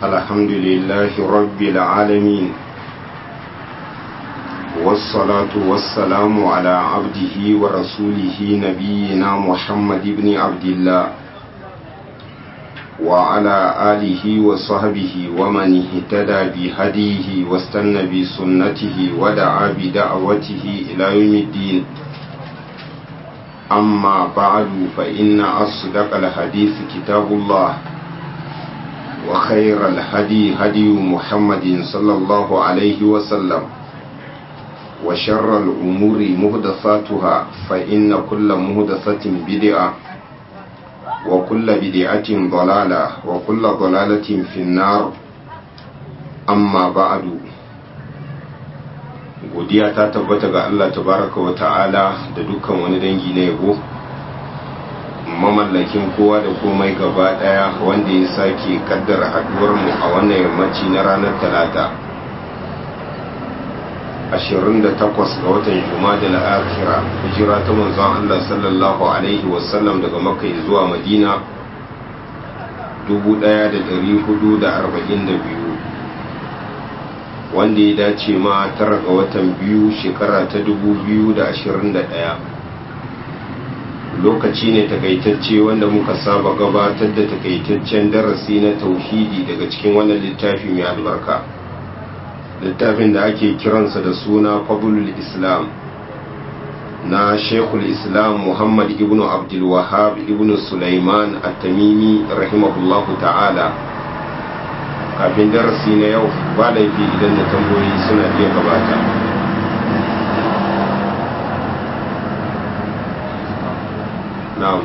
الحمد لله رب العالمين والصلاة والسلام على عبده ورسوله نبينا محمد بن عبد الله وعلى آله وصحبه ومن اهتدى بهديه واستنى بسنته ودعا بدعوته إلى يوم الدين أما بعد فإن أصدق الحديث كتاب الله وخير الهدي هدي محمد صلى الله عليه وسلم وشر الأمور مهدثاتها فإن كل مهدثة بدعة وكل بدعة ضلالة وكل ضلالة في النار أما بعد godiya ta tabbata ga Allah tabaraka wa ta'ala da dukkan wani dangi na yabo mamallakin kowa da komai gaba daya wanda ya sake kaddara haduwar mu a wannan yammaci na ranar talata 28 ga watan Jumada al-Akhira hijira ta manzon Allah sallallahu alaihi wasallam daga Makka zuwa Madina 1442 wanda ya dace ma tara ga watan biyu shekara ta 2021 lokaci ne takaitacce wanda muka saba gabatar da takaitaccen darasi na tauhidi daga cikin wannan littafi mai albarka littafin da ake kiransa da suna fabulul islam na shekul islam muhammad ibn abdulwahab ibn sulaiman at-tamimi rahimahullahu ta'ala kafin darasi na yau ba laifi idan da tambayoyi suna iya gabata na'am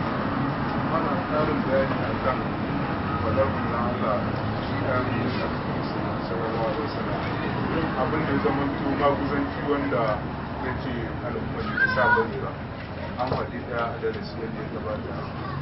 abin da zama to maguzanci wanda ya ce al'ummar da sa bane ba an faɗi da darasi yadda ya gabata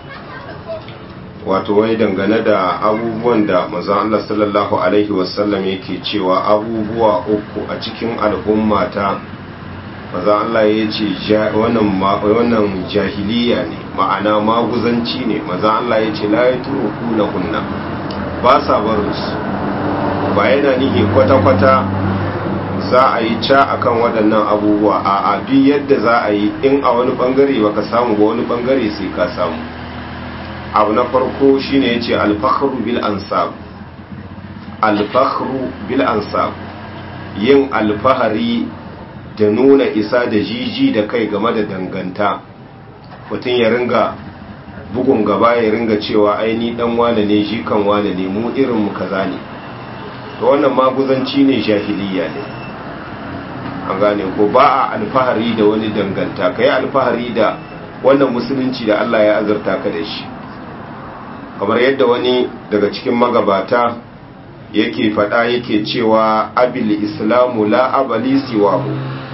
wato wai dangane da abubuwan da mazan Allah sallallahu Alaihi wasallam yake cewa abubuwa uku a cikin al'ummata mazan Allah ya ce wannan jahiliya ne ma'ana maguzanci ne mazan Allah ya ce laye turuku na kunna ba sa barinsu ba yana nihi kwata-kwata za a yi ca akan waɗannan abubuwa a duk yadda za a yi in a wani ɓangare baka samu ba wani ɓangare sai ka samu abu na farko shine yace al-fakhru bil ansab al-fakhru bil ansab yin alfahari da nuna isa da jiji da kai game da danganta mutum ya ringa bugun gaba ya ringa cewa aini dan wane ne shi kan wane ne mu irin mu kaza ne to wannan maguzanci ne jahiliya ne an gane ko ba a alfahari da wani danganta kai alfahari da wannan musulunci da Allah ya azurta ka da shi kamar yadda wani daga cikin magabata yake fada yake cewa abil islamu la abali siwahu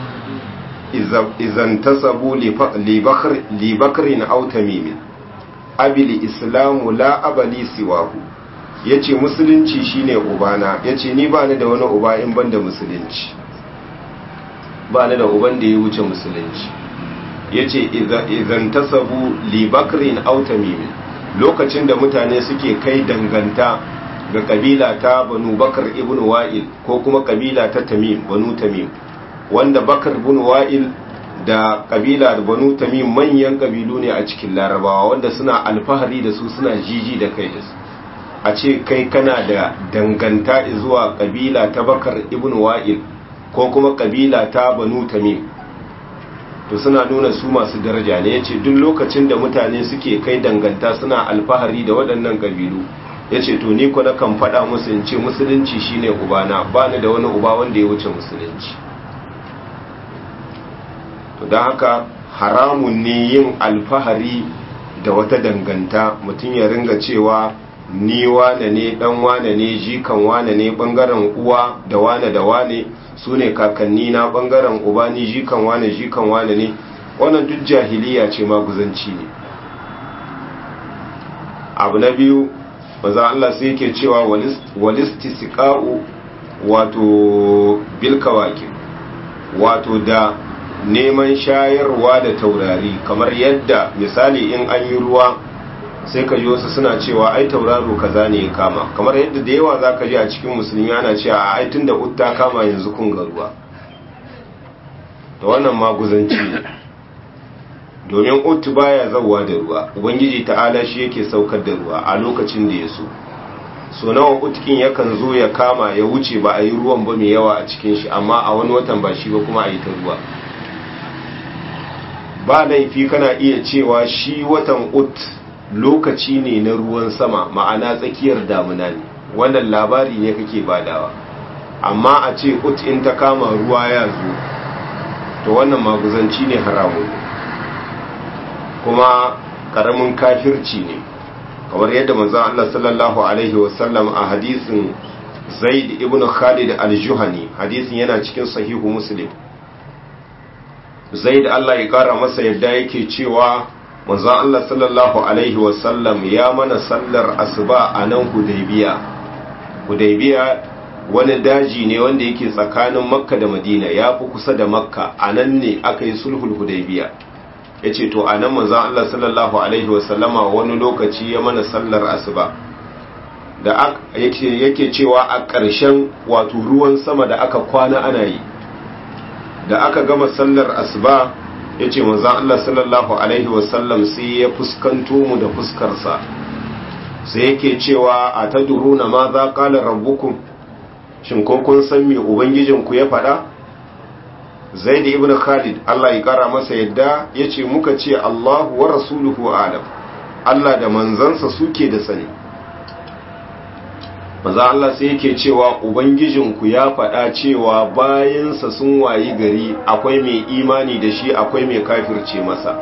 izan tasabu li bakrin aw tamimin abil islamu la abali siwahu yace musulunci shine ubana yace ni ba ni da wani uba in banda musulunci ba ni da uban da ya wuce musulunci yace izan tasabu li bakrin aw tamimin lokacin da mutane suke kai danganta ga kabila ta banu bakar ibn wa'il ko kuma kabila ta tamim banu tamim wanda bakar ibn wa'il da kabila da banu tamim manyan kabilu ne a cikin larabawa wanda suna alfahari da su suna jiji da kai da su a ce kai kana da danganta zuwa kabila ta bakar ibn wa'il ko kuma kabila ta banu tamim to suna nuna su masu daraja ne ya ce duk lokacin da mutane suke kai danganta suna alfahari da waɗannan ƙabilu ya ce to ni na kan faɗa musu in ce musulunci shine ubana ba ni da wani uba wanda ya wuce musulunci to don haka haramun ne yin alfahari da wata danganta mutum ya ringa cewa ni wane ne dan wane ne jikan wane ne bangaren uwa da wane da wane su ne kakanni na bangaren uba ni jikan wane jikan wane ne wannan duk jahiliya ce maguzanci ne abu na biyu maza Allah sai yake cewa walistisqa'u wato bilkawakin wato da neman shayarwa da taurari kamar yadda misali in an yi ruwa sai ka ji wasu suna cewa ai tauraro kaza ne ya kama kamar yadda da yawa za ka ji a cikin musulmi ana cewa a ai tun da utta kama yanzu kun ga ruwa da wannan maguzanci ne domin ut baya zauwa da ruwa ubangiji ta'ala shi yake saukar da ruwa a lokacin da ya so so nawa utkin yakan zo ya kama ya wuce ba a yi ruwan ba mai yawa a cikin shi amma a wani watan ba shi ba kuma a yi ta ruwa ba laifi kana iya cewa shi watan ut lokaci ne na ruwan sama ma'ana tsakiyar damuna ne wannan labari ne kake badawa amma a ce ut in ta kama ruwa ya zo to wannan maguzanci ne haramun kuma karamin kafirci ne kamar yadda manzon Allah sallallahu alaihi wasallam a hadisin Zaid ibn Khalid al-Juhani hadisin yana cikin sahihu Muslim Zaid Allah ya kara masa yadda yake cewa manzon Allah sallallahu alaihi wasallam ya mana sallar asuba a nan Hudaybiya Hudaybiya wani daji ne wanda yake tsakanin Makka da Madina ya fi kusa da Makka a nan ne aka yi sulhul Hudaybiya ya ce to a nan manzan Allah sallallahu Alaihi wasallama wani lokaci ya mana sallar asuba da yake cewa a ƙarshen wato ruwan sama da aka kwana ana yi da aka gama sallar asuba ya ce manzan Allah sallallahu Alaihi wasallam sai ya fuskanto mu da fuskarsa sai yake cewa a ta duruna ma za ƙalar rabbukun shin ko kun san me ubangijinku ya faɗa zaid ibn khalid Allah ya kara masa yadda yace muka ce Allahu wa rasuluhu alam Allah da manzansa suke da sani maza Allah sai yake cewa ubangijinku ya faɗa cewa bayansa sun wayi gari akwai mai imani da shi akwai mai kafirce masa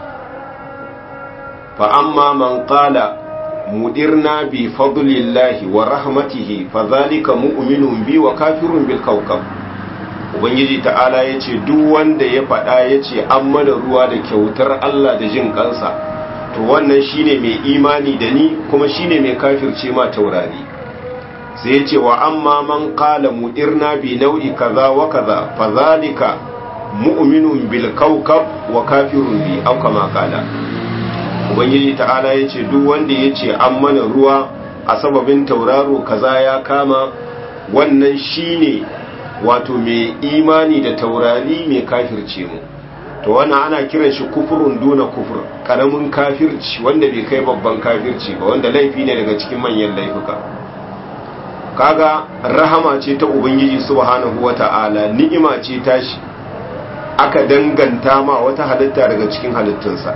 fa amma man qala mudirna bi fadlillahi wa rahmatihi fa zalika mu'minun bi wa kafirun bil kawkab ubangiji ta'ala ya ce duk wanda ya faɗa ya ce an mana ruwa da kyautar Allah da jin kansa to wannan shine mai imani da ni kuma shine mai kafirce ma taurari sai ya ce wa amma man qala mudirna bi nau'i kaza wa kaza fa zalika mu'minun bil kawkab wa kafirun bi aw kama qala ubangiji ta'ala ya ce duk wanda ya ce an mana ruwa a sababin tauraro kaza ya kama wannan shine wato mai imani da taurari mai kafirce mu to wannan ana kiran shi kufurun duna kufur karamin kafirci wanda bai kai babban kafirci ba wanda laifi ne daga cikin manyan laifuka kaga rahama ce ta ubangiji subhanahu wata'ala ni'ima ce tashi aka danganta ma wata halitta daga cikin halittunsa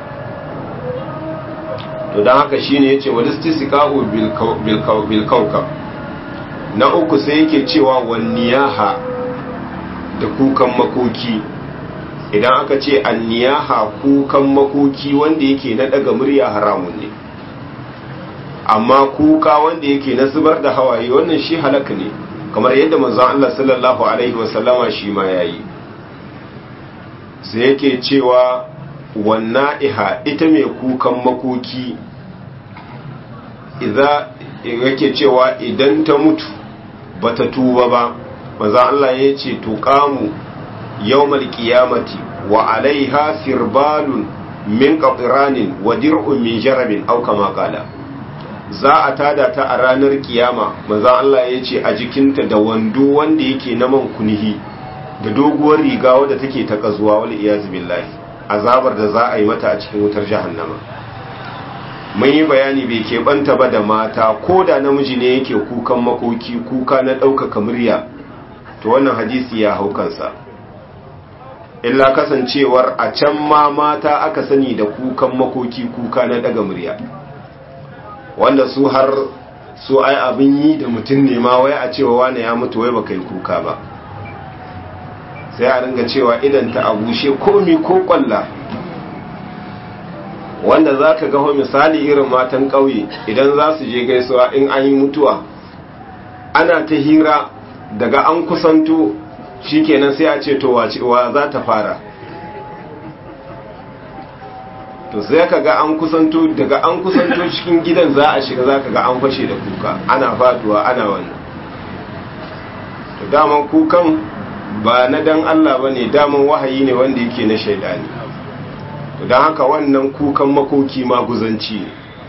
to don haka shine yace walistisqa'u bil bil kawkab na uku sai yake cewa wanniyaha da kukan makoki idan aka ce anniyaha kukan makoki wanda yake na daga murya haramun ne amma kuka wanda yake na zubar da hawaye wannan shi halaka ne kamar yadda manzon Allah sallallahu alaihi wasallama shi ma yayi sai yake cewa wanna'iha ita mai kukan makoki idza yake cewa idan ta mutu bata tuba ba maza Allah ya ce tuqamu yawmal qiyamati wa alaiha sirbalun min qatranin wa dir'un min jarabin aw kama qala za a tada ta a ranar kiyama maza Allah ya ce a jikinta da wando wanda yake na man kunihi da doguwar riga wadda take ta kazuwa wal iyaz billahi azabar da za a yi mata a cikin wutar jahannama mun yi bayani bai keɓanta ba da mata ko da namiji ne yake kukan makoki kuka na ɗaukaka murya to wannan hadisi ya hau kansa illa kasancewar a can ma mata aka sani da kukan makoki kuka na ɗaga murya wanda su har su ai abin yi da mutum ne ma wai a cewa wane ya mutu wai baka yi kuka ba sai a ringa cewa idan ta abushe komi ko kwalla wanda za ka gaho misali irin matan ƙauye idan za su je gaisuwa in an yi mutuwa ana ta hira daga an kusanto shikenan sai a ce to wa za ta fara to sai ka ga an kusanto daga an kusanto cikin gidan za a shiga za ka ga an fashe da kuka ana faduwa ana wannan to daman kukan ba na dan Allah ba ne daman wahayi ne wanda yake na shaidani to don haka wannan kukan makoki maguzanci ne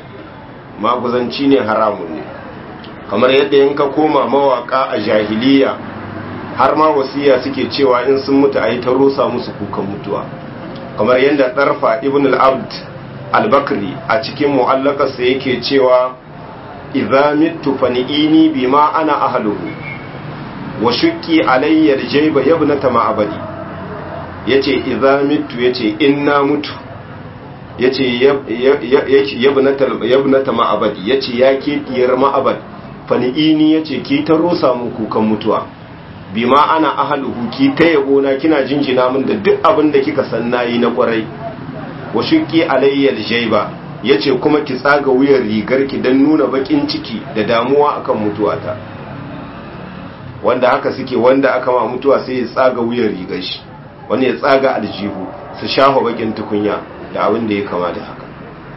maguzanci ne haramun ne kamar yadda in ka koma mawaka a jahiliya har ma wasiya suke cewa in sun mutu a yi ta rusa musu kukan mutuwa kamar yadda ɗarfa ibn al-abd al-bakri a cikin mu'allakarsa yake cewa idza mittu fani'ini bima ana ahluhu wa shuqqi alayya al-jayba yabnata ma'abadi yace idza mittu yace inna mutu yace yabnata yabnata ma'abadi yace ya ke diyar ma'abad fani'ini yace ki ta rosa mu kukan mutuwa bima ana ahluhu ki ta yabo na kina jinjina min da duk abin da kika san nayi na kwarai wa shuqqi alayya al-jayba yace kuma ki tsaga wuyar rigar ki dan nuna bakin ciki da damuwa akan mutuwata wanda haka suke wanda aka ma mutuwa sai ya tsaga wuyar rigar shi wani ya tsaga aljihu su shafa bakin tukunya da abin da ya kama da haka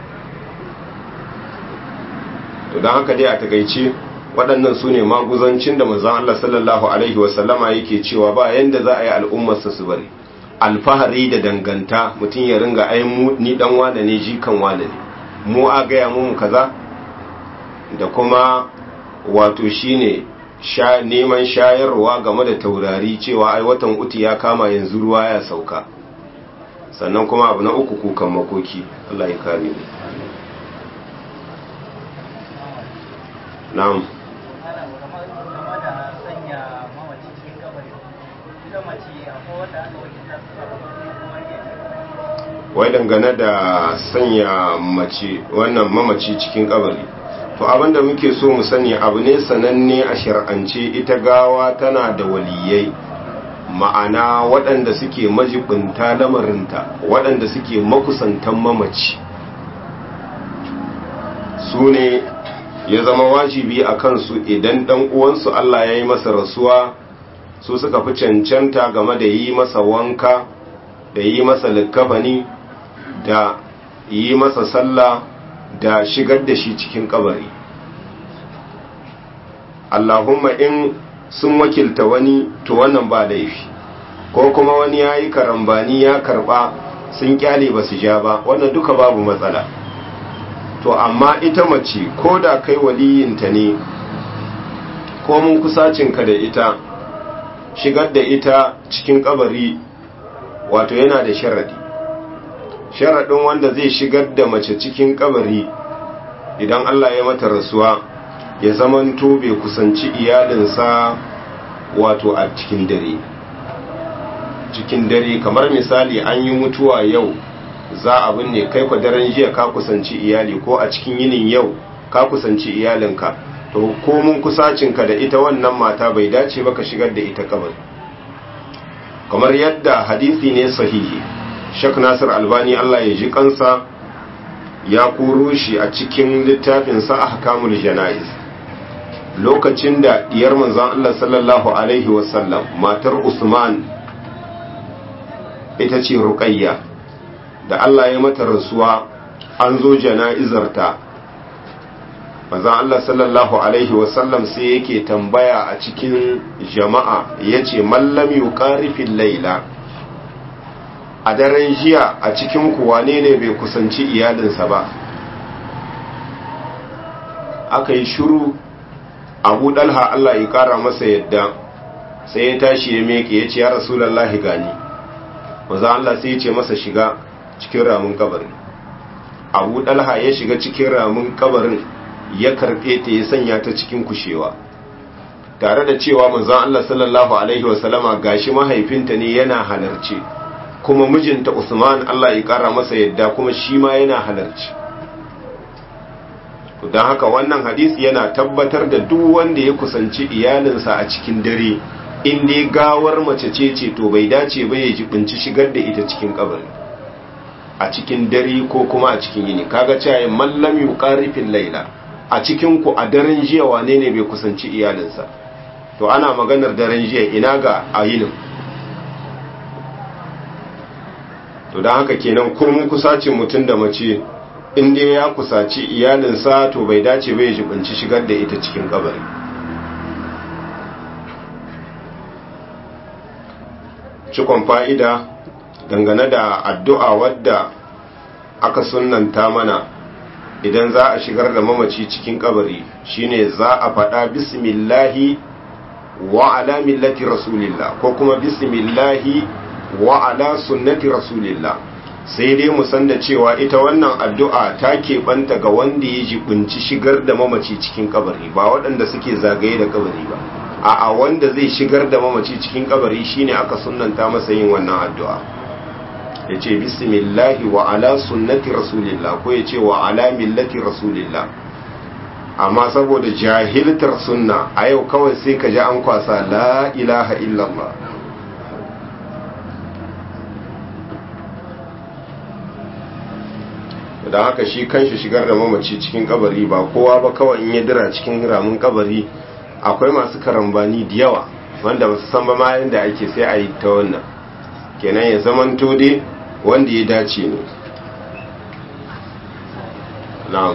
to don haka dai a takaice waɗannan su ne maguzancin da manzon Allah sallallahu alaihi wasallama yake cewa ba yanda za a yi al'ummarsa su bari alfahari da danganta mutum ya ringa ai mu ni dan wane ne jikan wane ne mu a gaya mu kaza da kuma wato shine sha neman shayarwa game da taurari cewa ai watan uti ya kama yanzu ruwa ya sauka sannan kuma abu na uku kukan makoki Allah ya kare mu na'am wai dangane da sanya mace wannan mamaci cikin kabari to abinda muke so mu sani abu ne sananne a shar'ance ita gawa tana da waliyai ma'ana waɗanda suke majibinta lamarinta waɗanda suke makusantan mamaci su ne ya zama wajibi a kansu idan ɗan uwansu Allah ya yi masa rasuwa su suka fi cancanta game da yi masa wanka da yi masa likkafani da yi masa sallah da shigar da shi cikin kabari Allahumma in sun wakilta wani to wannan ba laifi ko kuma wani ya yi karambani ya karba sun kyale ba su ja ba wannan duka babu matsala to amma ita mace ko da kai waliyinta ne ko mun kusacinka da ita shigar da ita cikin kabari wato yana da sharadi sharaɗin wanda zai shigar da mace cikin kabari idan Allah ya mata rasuwa ya zamanto bai kusanci iyalinsa wato a cikin dare cikin dare kamar misali an yi mutuwa yau za a binne kai kwa daren jiya ka kusanci iyali ko a cikin yinin yau ka kusanci iyalinka to ko mun kusacinka da ita wannan mata bai dace ba ka shigar da ita kabari kamar yadda hadisi ne sahihi Sheikh Nasir Albani Allah ya ji kansa ya koro shi a cikin littafinsa Ahkamul Jana'iz lokacin da diyar manzon Allah sallallahu alaihi wasallam matar Usman ita ce Ruqayya da Allah ya mata rasuwa an zo jana'izarta manzon Allah sallallahu alaihi wasallam sai yake tambaya a cikin jama'a yace mallam yuqarifil laila a daren jiya a cikin wane ne bai kusanci iyalinsa ba aka yi shuru abu dalha Allah ya kara masa yadda sai ya tashi ya meke ya ce ya rasulallahi gani maza Allah sai ya ce masa shiga cikin ramin kabarin abu dalha ya shiga cikin ramin kabarin ya karɓe ta ya sanya ta cikin kushewa tare da cewa manzon Allah sallallahu alaihi wasallama gashi mahaifinta ne yana halarci kuma mijinta Usman Allah ya kara masa yadda kuma shi ma yana halarci don haka wannan hadisi yana tabbatar da duk wanda ya kusanci iyalinsa a cikin dare in dai gawar mace ce ce to bai dace ba ya jibinci shigar da ita cikin kabari a cikin dare ko kuma a cikin yini kaga cewa mallam yuqarifil laila a cikin ku a daren jiya wane ne bai kusanci iyalinsa to ana maganar daren jiya ina ga ayinin to don haka kenan kurmin kusacin mutum da mace in dai ya kusaci iyalinsa to bai dace bai jibinci shigar da ita cikin kabari cikon fa'ida dangane da addu'a wadda aka sunanta mana idan za a shigar da mamaci cikin kabari shine za a faɗa bismillahi wa ala millati rasulillah ko kuma bismillahi wa ala sunnati rasulillah sai dai mu san da cewa ita wannan addu'a ta keɓanta ga wanda ya jibinci shigar da mamaci cikin kabari ba waɗanda suke zagaye da kabari ba a'a wanda zai shigar da mamaci cikin kabari shine aka sunnanta masa yin wannan addu'a ya ce bismillahi wa ala sunnati rasulillah ko ya ce wa ala millati rasulillah amma saboda jahiltar sunna a yau kawai sai ka ji an kwasa la ilaha illallah da haka shi kanshi shigar da mamaci cikin kabari ba kowa ba kawai in ya dira cikin ramin kabari akwai masu karambani da yawa wanda ba su san ba ma yadda ake sai a yi ta wannan kenan ya zamanto dai wanda ya dace ne na'am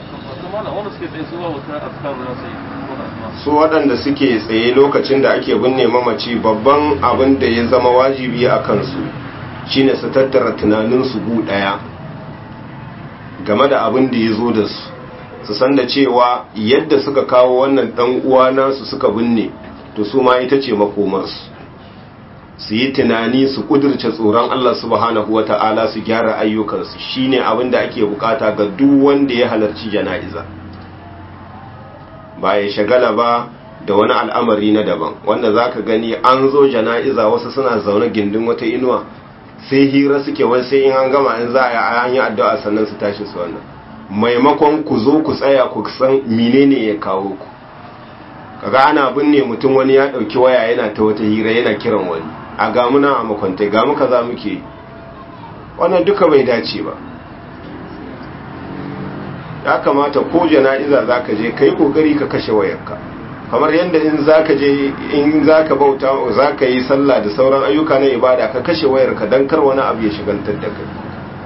su waɗanda suke tsaye lokacin da ake binne mamaci babban abin da ya zama wajibi a kansu shine su tattara tunaninsu gu ɗaya game da abin da ya zo da su su san da cewa yadda suka kawo wannan ɗan uwa nasu suka binne to su ma ita ce makomarsu su yi tunani su kudurce tsoron Allah subhanahu wa ta'ala su gyara ayyukansu shine abin da ake bukata ga duk wanda ya halarci jana'iza ba ya shagala ba da wani al'amari na daban wanda za ka gani an zo jana'iza wasu suna zaune gindin wata inuwa sai hira suke wai sai in an gama in za a yi addu'a sannan su tashi su wannan maimakon ku zo ku tsaya ku san menene ya kawo ku kaga ana binne mutum wani ya dauki waya yana ta wata hira yana kiran wani a ga muna a makwantai ga muka za muke wannan duka bai dace ba ya kamata ko jana'iza za ka je ka yi kokari ka kashe wayarka kamar yadda in za ka je in za ka bauta za ka yi sallah da sauran ayyuka na ibada ka kashe wayarka don kar wani abu ya shigantar da kai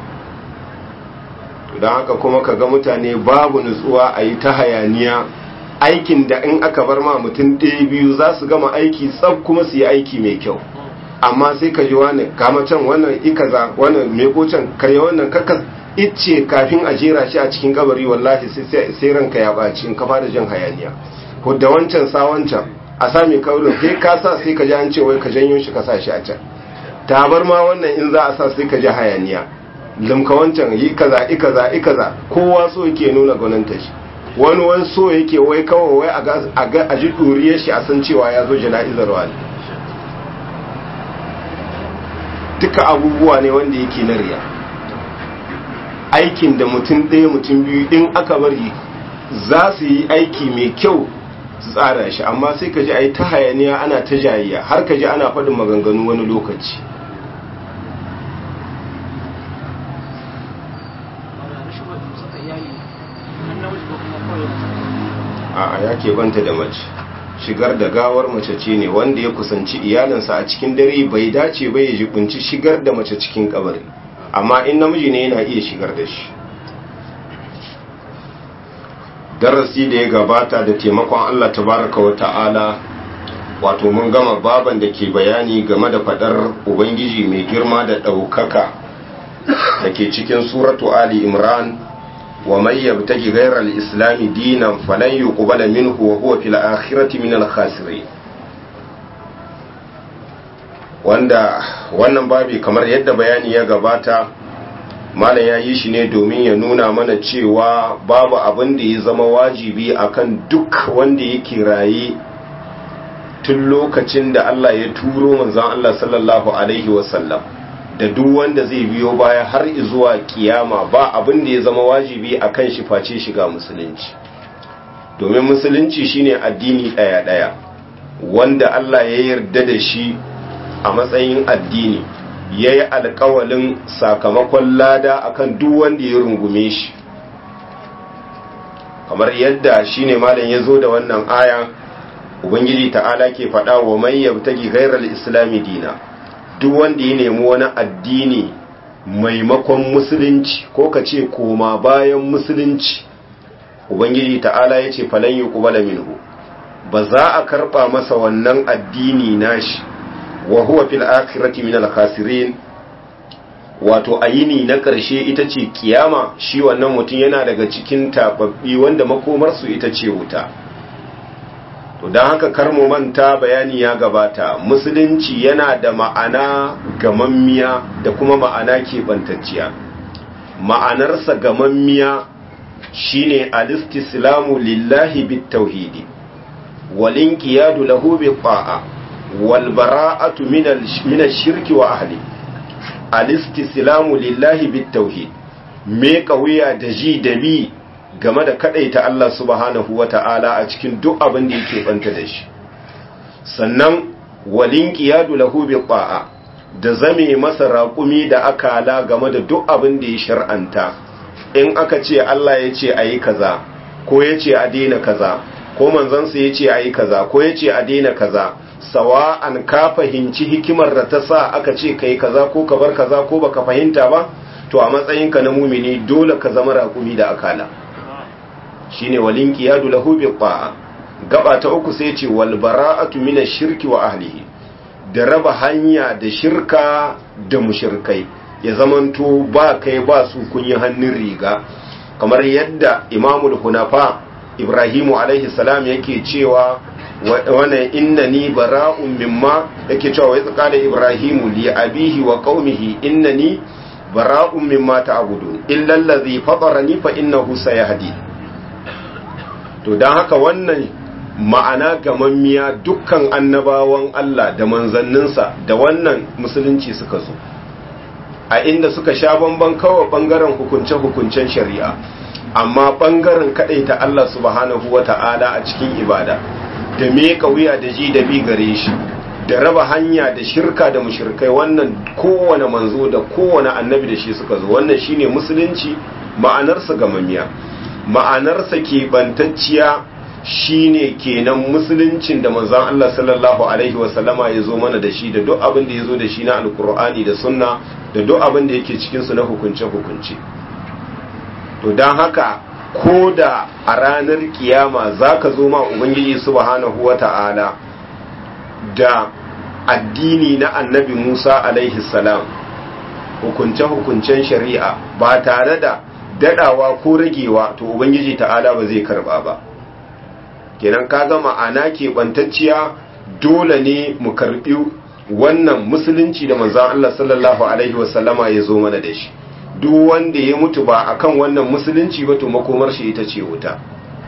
don haka kuma ka ga mutane babu nutsuwa a yi ta hayaniya aikin da in aka bar ma mutum ɗaya biyu za su gama aiki tsab kuma su yi aiki mai kyau amma sai ka ji wani kama can wannan ikaza wannan meko can karya wannan kakas icce kafin a jera shi a cikin kabari wallahi sai ranka ya ɓaci in ka fara jin hayaniya da wancan sa wancan a sami kaurin sai ka sa sai ka ji an ce wai ka janyo shi ka sa shi a can tabar ma wannan in za a sa sai ka ji hayaniya limka wancan yi kaza i kaza i kaza kowa so yake nuna gwaninta shi wani wani so yake wai kawai wai a ji ɗuriyar shi a san cewa ya zo jana'izar wani duka abubuwa ne wanda yake na riya aikin da mutum ɗaya mutum biyu in aka bari za su yi aiki mai kyau su tsara shi amma sai ka ji a yi ta hayaniya ana ta jayayya har ka ji ana faɗin maganganu wani lokaci a ya keɓanta da mace shigar da gawar mace ce ne wanda ya kusanci iyalinsa a cikin dare bai dace bai ya jibinci shigar da mace cikin kabari amma in namiji ne yana iya shigar da shi darasi da ya gabata da taimakon Allah tabaraka wa ta'ala wato mun gama baban da ke bayani game da fadar ubangiji mai girma da ɗaukaka da ke cikin suratu ali imran wa mai yabtaki ghayra al-islam dinan falan yuqbala minhu wa huwa fil akhirati min al-khasirin wanda wannan babi kamar yadda bayani ya gabata malam ya yi shi ne domin ya nuna mana cewa babu abin da ya zama wajibi akan duk wanda yake raye tun lokacin da Allah ya turo manzon Allah sallallahu alaihi wasallam da duk wanda zai biyo baya har zuwa kiyama ba abin da ya zama wajibi akan shi face shiga musulunci domin musulunci shine addini daya daya wanda Allah ya yarda da shi a matsayin addini ya yi alkawalin sakamakon lada akan duk wanda ya rungume shi kamar yadda shi ne malam ya zo da wannan aya ubangiji ta'ala ke faɗa wa mai yabtagi gairar islami dina duk wanda ya nemi wani addini maimakon musulunci ko ka ce koma bayan musulunci ubangiji ta'ala ya ce falan yi kubala minhu ba za a karɓa masa wannan addini nashi wa huwa fil akhirati min al khasirin wato ayini na ƙarshe ita ce kiyama shi wannan mutum yana daga cikin tababbi wanda makomarsu ita ce wuta to don haka kar mu manta bayani ya gabata musulunci yana da ma'ana gamammiya da kuma ma'ana keɓantacciya ma'anarsa gamammiya shine alistislamu lillahi bit tauhidi wal inqiyadu lahu bi ta'a wal bara'atu min ash-shirki wa ahli alistislamu lillahi bit tauhid me kauya da ji da bi game da kadaita Allah subhanahu wata'ala a cikin duk abin da yake banta da shi sannan walin qiyadu lahu bi ta'a da zame masa raƙumi da akala game da duk abin da ya shar'anta in aka ce Allah ya ce ayi kaza ko ya ce a daina kaza ko manzansa ya ce ayi kaza ko ya ce a daina kaza sawa'an ka fahimci hikimar da ta sa aka ce kai kaza ko ka bar kaza ko baka fahimta ba to a matsayinka na mumini dole ka zama raƙumi da akala shine walin qiyadu lahu bi ta'a gaba ta uku sai ce wal bara'atu min shirki wa ahlihi da raba hanya da shirka da mushrikai ya zamanto ba kai ba su kun yi hannun riga kamar yadda imamul hunafa ibrahimu alaihi salam yake cewa wannan innani bara'un mimma yake cewa wai tsaka da ibrahimu li abihi wa qaumihi innani bara'un mimma ta'budun illa allazi fatarani fa innahu sayahdi to dan haka wannan ma'ana gamammiya dukkan annabawan Allah da manzanninsa da wannan musulunci suka zo a inda suka sha bamban kawai bangaren hukunce-hukuncen shari'a amma bangaren ta Allah subhanahu wata'ala a cikin ibada da me wuya da ji da bi gare shi da raba hanya da shirka da mushrikai wannan kowane manzo da kowane annabi da shi suka zo wannan shine musulunci ma'anarsa gamamiya ma'anarsa keɓantacciya shine kenan musuluncin da manzon Allah sallallahu alaihi wasallama ya zo mana da shi da duk abin da ya zo da shi na alkur'ani da sunna da duk abin da yake cikinsu na hukunce-hukunce to don haka ko da a ranar kiyama za ka zo ma ubangiji subhanahu wa ta'ala da addini na annabi musa alaihi salam hukunce-hukuncen shari'a ba tare da dadawa ko ragewa to ubangiji ta'ala ba zai karba ba kenan ka ga ma'ana keɓantacciya dole ne mu karɓi wannan musulunci da manzan Allah sallallahu Alaihi wasallama ya zo mana da shi duk wanda ya mutu ba akan wannan musulunci ba to makomar shi ita ce wuta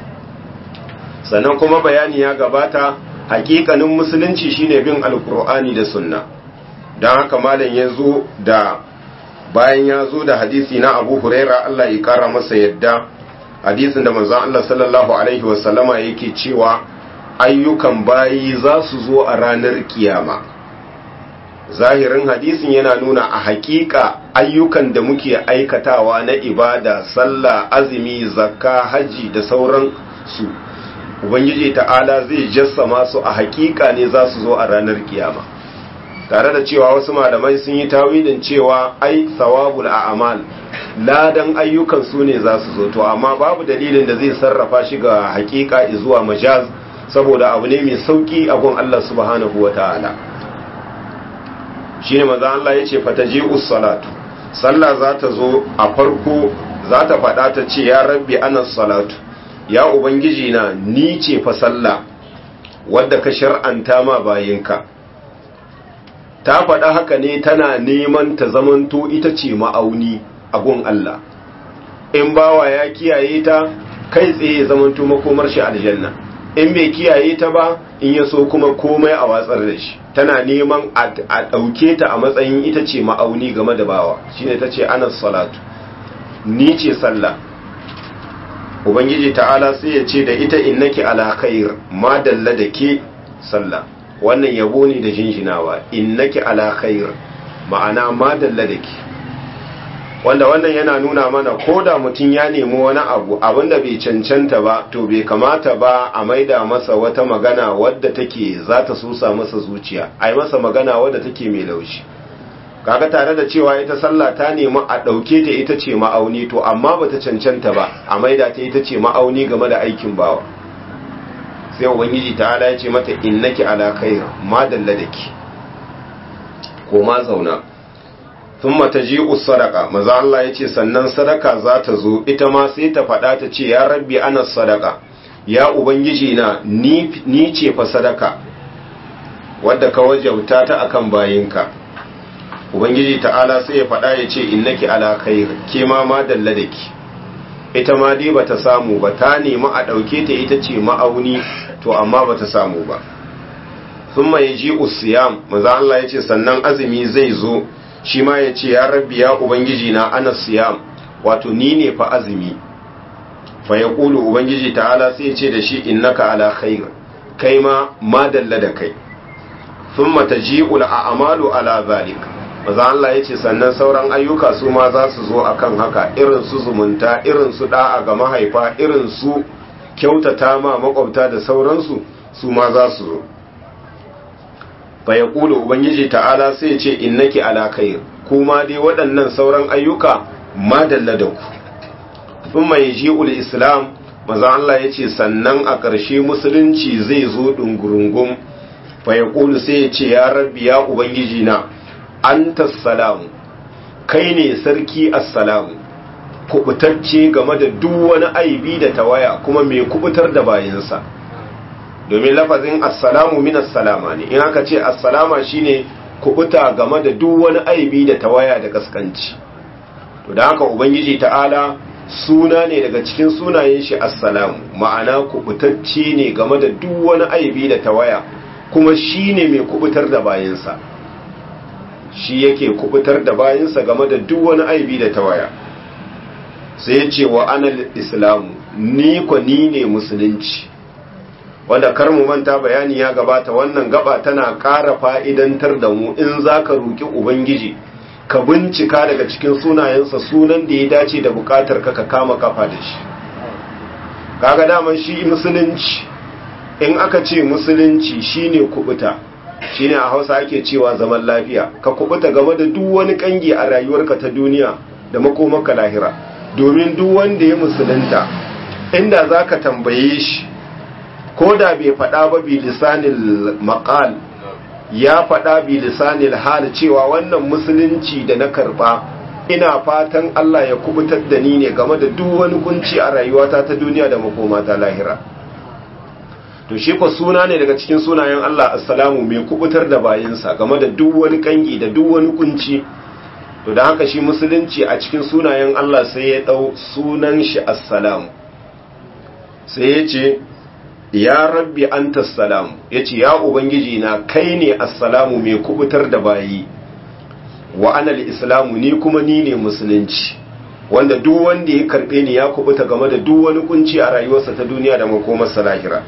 sannan kuma bayani ya gabata hakikanin musulunci shine bin alkur'ani da sunna don haka malam ya zo da bayan ya zo da hadisi na abu huraira Allah ya kara masa yadda hadisin da manzan Allah sallallahu Alaihi wasallama yake cewa ayyukan bayi za su zo a ranar kiyama zahirin hadisin yana nuna a hakika ayyukan da muke aikatawa na ibada sallah azumi zakka haji da sauran su ubangiji ta'ala zai jassama su a hakika ne za su zo a ranar kiyama tare da cewa wasu malamai sun yi tawilin cewa ai thawabul a'mal ladan ayyukan su ne za su zo to amma babu dalilin da zai sarrafa shi ga hakika zuwa majaz saboda abu ne mai sauki a gun Allah subhanahu wataala shine manzo Allah yace fataji'us salatu sallah za ta zo a farko za ta faɗa ta ce ya rabbi ana salatu ya ubangiji na ni ce fa sallah wadda ka shar'anta ma bayinka ta faɗa haka ne tana neman ta zamanto ita ce ma'auni a gun Allah in bawa ya kiyaye ta kai tsaye zamanto makomar shi aljanna in bai kiyaye ta ba in ya so kuma komai a watsar da shi tana neman a ɗauke ta a matsayin ita ce ma'auni game da bawa shine ta ce anas salatu ni ce sallah ubangiji ta'ala sai ya ce da ita innaki ala khair ma dalla da ke sallah wannan yabo ne da jinjinawa innaki ala khair ma'ana ma dalla da ke wanda wannan yana nuna mana ko da mutum ya nemi wani abu abinda bai cancanta ba to bai kamata ba a maida masa wata magana wadda take za ta susa masa zuciya a yi masa magana wadda take mai laushi kaga tare da cewa ita sallah ta nemi a ɗauke ta ita ce ma'auni to amma bata cancanta ba a maida ta ita ce ma'auni game da aikin bawa sai ubangiji ta'ala ya ce mata innaki ala khair ma dalla daki ko ma zauna thumma taji'u sadaqa maza Allah yace sannan sadaka za ta zo ita ma sai ta faɗa ta ce ya rabbi ana sadaka ya ubangiji na ni ni ce fa sadaka wadda ka wajauta ta akan bayinka ubangiji ta'ala sai ya faɗa ya ce innaki ala khair ke ma ma dalla da ki ita ma dai bata samu ba ta nemi a ɗauke ta ita ce ma'auni to amma bata samu ba thumma yaji usiyam maza Allah ya ce sannan azumi zai zo shi ma ya ce ya rabbi ya ubangiji na ana siyam wato ni ne fa azumi fa ya ƙulu ubangiji ta'ala sai ya ce da shi innaka ala khair kai ma ma dalla da kai thumma taji'ul a'malu ala zalik maza Allah ya ce sannan sauran ayyuka su ma za su zo akan haka irin su zumunta irin su da'a ga mahaifa irin su kyautata ma makwabta da sauransu su ma za su zo fa ya ƙulu ubangiji ta'ala sai ce innaki ala khair kuma dai waɗannan sauran ayyuka madalla da ku thumma yaji'ul islam maza Allah ya ce sannan a ƙarshe musulunci zai zo ɗungurungun fa ya ƙulu sai ya ce ya rabbi ya ubangiji na anta salamu kai ne sarki assalamu kubutacce game da duk wani aibi da tawaya kuma mai kubutar da bayansa domin lafazin assalamu min assalama ne in aka ce assalama shine kubuta game da duk wani aibi da tawaya da kaskanci to da haka ubangiji ta'ala suna ne daga cikin sunayen shi assalamu ma'ana kubutacce ne game da duk wani aibi da tawaya kuma shine mai kubutar da bayansa shi yake kubutar da bayansa game da duk wani aibi da tawaya sai ya ce wa anal islamu ni ko ni ne musulunci wanda kar mu manta bayani ya gabata wannan gaba tana ƙara fa'idantar da mu in za ka roƙi ubangiji ka bincika daga cikin sunayensa sunan da ya dace da buƙatar ka ka kama kafa da shi kaga daman shi musulunci in aka ce musulunci shine kubuta shine a hausa ake cewa zaman lafiya ka kubuta game da duk wani kangi a rayuwarka ta duniya da makomaka lahira domin duk wanda ya musulunta inda za ka tambaye shi ko da bai faɗa ba bi lisanil maqal ya faɗa bi lisanil hal cewa wannan musulunci da na karɓa ina fatan Allah ya kubutar da ni ne game da duk wani kunci a rayuwata ta duniya da makoma ta lahira to shi ko suna ne daga cikin sunayen Allah assalamu mai kubutar da bayinsa game da duk wani kangi da duk wani kunci to da haka shi musulunci a cikin sunayen Allah sai ya dau sunan shi assalamu sai ya ce ya rabbi anta salam ya ce ya ubangiji na kai ne assalamu mai kubutar da bayi wa anal islamu ni kuma ni ne musulunci wanda duk wanda ya karbe ni ya kubuta game da duk wani kunci a rayuwarsa ta duniya da makomarsa lahira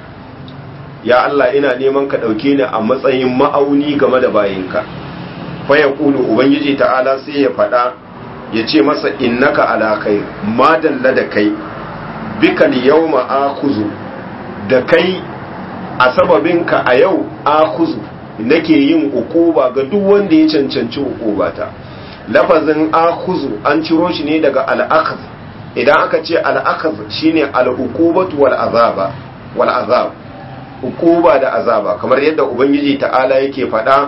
ya Allah ina neman ka ɗauke ni a matsayin ma'auni game da bayinka fa ya kulu ubangiji ta'ala sai ya faɗa ya ce masa innaka ala kai madalla da kai bikal yawma akhuzu da kai a sababinka a yau akhuzu nake yin ukuba ga duk wanda ya cancanci ukubata lafazin akhuzu an ciro shi ne daga al idan aka ce al shine al-uqubatu wal azaba wal azab ukuba da azaba kamar yadda ubangiji ta'ala yake faɗa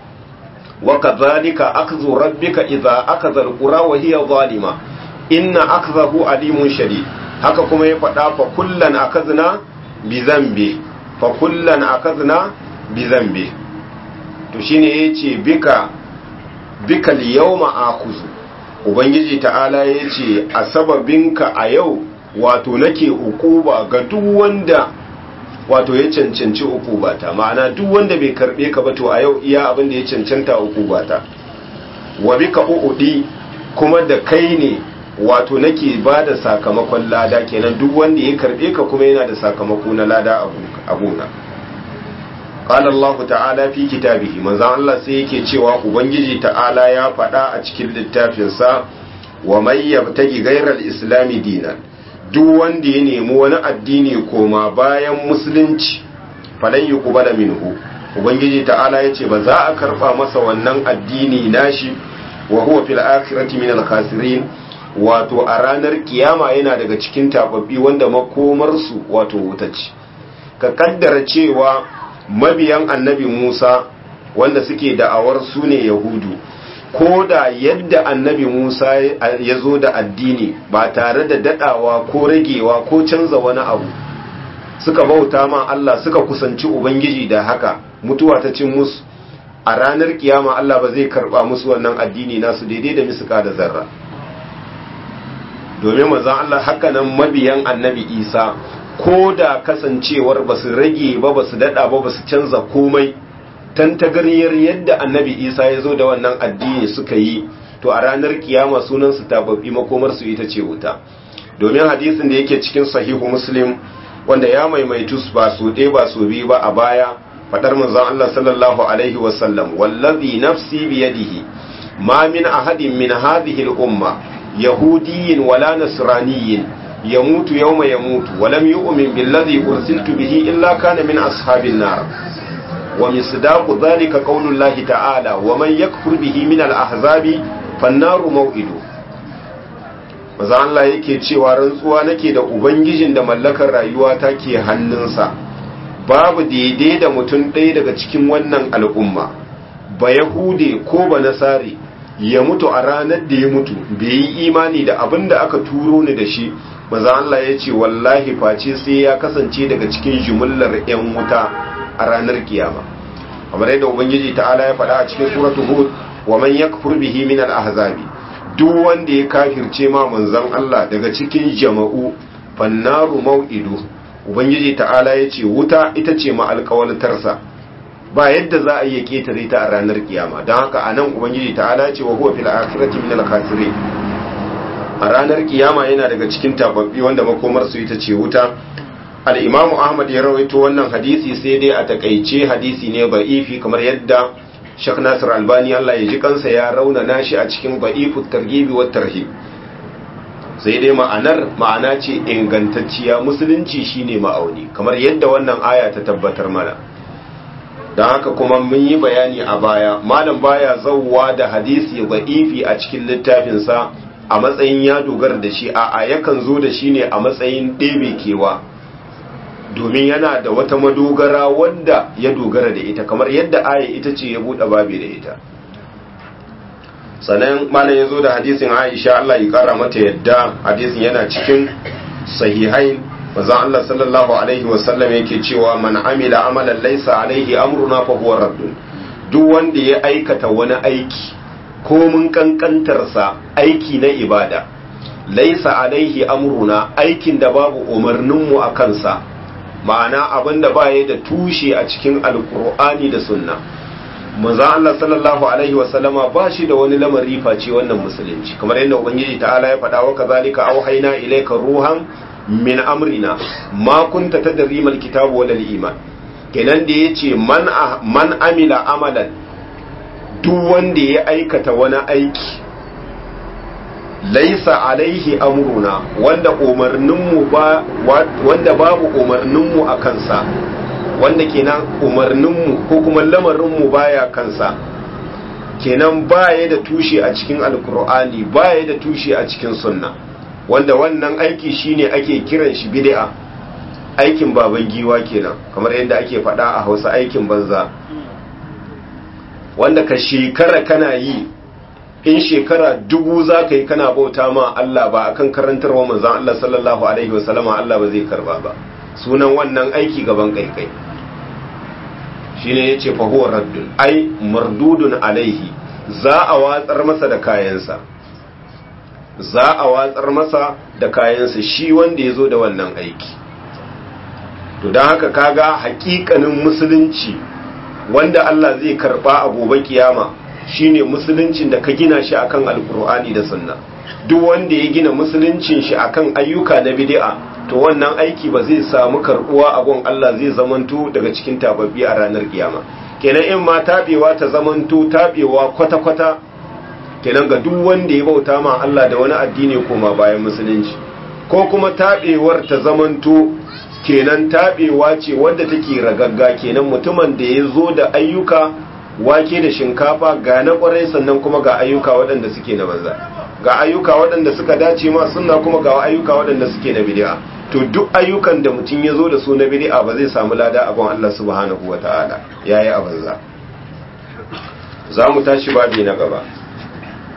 wa kadhalika akhdhu rabbika idza akhadha alqura wa hiya zalima inna akhdahu alimun shadid haka kuma ya faɗa fa kullan akhadna bi dhanbi fa kullan akhadna bi dhanbi to shine yace bika bika al-yawma akhuzu ubangiji ta'ala yace a sababinka a yau wato nake ukuba ga duk wanda wato ya cancanci ukubata ma'ana duk wanda bai karbe ka ba to a yau iya abin da ya cancanta ukubata wa bika uudi kuma da kai ne wato nake ba da sakamakon lada kenan duk wanda ya karbe ka kuma yana da sakamako na lada a gona qala Allah ta'ala fi kitabihi manzo Allah sai yake cewa ubangiji ta'ala ya faɗa a cikin littafinsa wa may yabtagi ghayra al-islami dinan duk wanda ya nemi wani addini koma bayan musulunci falan yi kubala minhu ubangiji ta'ala ya ce ba za a karba masa wannan addini nashi wa huwa fil akhirati min al khasirin wato a ranar kiyama yana daga cikin tababbi wanda makomarsu wato wuta ce ka kaddara cewa mabiyan annabi Musa wanda suke da'awar su ne yahudu ko da yadda annabi Musa ya zo da addini ba tare da dadawa ko ragewa ko canza wani abu suka bauta ma Allah suka kusanci Ubangiji da haka mutuwa ta cin musu a ranar kiyama Allah ba zai karba musu wannan addini nasu daidai da misuka da zarra domin manzon Allah haka nan mabiyan annabi Isa ko da kasancewar ba su rage ba ba su dada ba ba su canza komai tantagaryar yadda annabi Isa ya zo da wannan addini suka yi to a ranar kiyama sunan su tababbi makomar su ita ce wuta domin hadisin da yake cikin sahihu muslim wanda ya maimaitu ba su ɗaya ba su biyu ba a baya fadar manzon Allah sallallahu alaihi wasallam wallazi nafsi biyadihi ma min ahadin min hadhihi al-umma yahudiyyin wala nasraniyyin yamutu yawma yamutu wa lam yu'min billadhi ursiltu bihi illa kana min ashabin nar wa misdaqu dhalika qawlullahi ta'ala wa man yakfur bihi min al-ahzabi fan-naru maw'idu maza Allah yake cewa rantsuwa nake da ubangijin da mallakar rayuwa take hannunsa babu daidai da mutum ɗaya daga cikin wannan al'umma ba yahude ko ba nasari ya mutu a ranar da ya mutu bai yi imani da abin da aka turo ni da shi maza Allah ya ce wallahi face sai ya kasance daga cikin jimillar 'yan wuta a ranar kiyama kamar yadda ubangiji ta'ala ya faɗa a cikin suratul hud wa man yakfur bihi min al-ahzabi duk wanda ya kafirce ma manzon Allah daga cikin jama'u fannaru mau'idu ubangiji ta'ala ya ce wuta ita ce ma alƙawaltarsa ba yadda za a iya ketare ta a ranar kiyama don haka a nan ubangiji ta'ala ya ce wa huwa fil akhirati min al a ranar kiyama yana daga cikin tababbi wanda makomar su ita ce wuta al-imamu ahmad ya rawaito wannan hadisi sai dai a takaice hadisi ne ba'ifi kamar yadda Sheikh Nasir Albani Allah ya ji kansa ya raunana shi a cikin Ba'ifut Targhibi wat Tarhib sai dai ma'anar ma'ana ce ingantacciya musulunci shine ma'auni kamar yadda wannan aya ta tabbatar mana don haka kuma mun yi bayani a baya malam baya zauwa da hadisi ba'ifi a cikin littafinsa a matsayin ya dogara da shi a yakan zo da shi ne a matsayin ɗebe kewa domin yana da wata madogara wanda ya dogara da ita kamar yadda aya ita ce ya buɗe babi da ita sannan malam ya zo da hadisin aisha Allah ya kara mata yadda hadisin yana cikin sahihain manzon Allah sallallahu alaihi wasallam yake cewa man amila amalan laysa alaihi amruna fa huwa raddun duk wanda ya aikata wani aiki ko mun kankantarsa aiki na ibada laysa alaihi amruna aikin da babu umarninmu a kansa ma'ana abin da baya da tushe a cikin alkur'ani da sunna manzo Allah sallallahu alaihi wa sallama ba shi da wani lamari face wannan musulunci kamar yadda ubangiji ta'ala ya faɗa wa kazalika auhayna ilayka ruhan min amrina ma kunta tadri mal kitabu wal iman kenan da yace man man amila amalan duk wanda ya aikata wani aiki laisa alaihi amruna wanda umarninmu ba wanda babu umarninmu a kansa wanda kenan umarninmu ko kuma lamarinmu baya kansa kenan baya da tushe a cikin alkur'ani baya da tushe a cikin sunna wanda wannan aiki shine ake kiran shi bid'a aikin baban giwa kenan kamar yadda ake faɗa a Hausa aikin banza wanda ka shekara kana yi in shekara dubu za ka yi kana bauta ma Allah ba akan karantarwa manzan Allah sallallahu alaihi wasallama Allah ba zai karba ba sunan wannan aiki gaban kaikai shine yace fa huwa raddun ai mardudun alaihi za a watsar masa da kayansa za a watsar masa da kayansa shi wanda ya zo da wannan aiki to don haka kaga hakikanin musulunci wanda Allah zai karba a gobe kiyama shine musuluncin da ka gina shi akan alkur'ani da sunna duk wanda ya gina musuluncin shi akan ayyuka na bid'a to wannan aiki ba zai samu karbuwa a gon Allah zai zamanto daga cikin tababbi a ranar kiyama kenan in ma tabewa ta zamanto tabewa kwata-kwata kenan ga duk wanda ya bauta ma Allah da wani addini koma bayan musulunci ko kuma tabewar ta zamanto kenan tabewa ce wadda take ragagga kenan mutumin da ya zo da ayyuka wake da shinkafa ga na kwarai sannan kuma ga ayyuka waɗanda suke na banza ga ayyuka waɗanda suka dace ma sunna kuma ga ayyuka waɗanda suke na bid'a to duk ayyukan da mutum ya zo da su na bid'a ba zai samu lada a gon Allah subhanahu wata'ala yayi a banza za mu tashi babi na gaba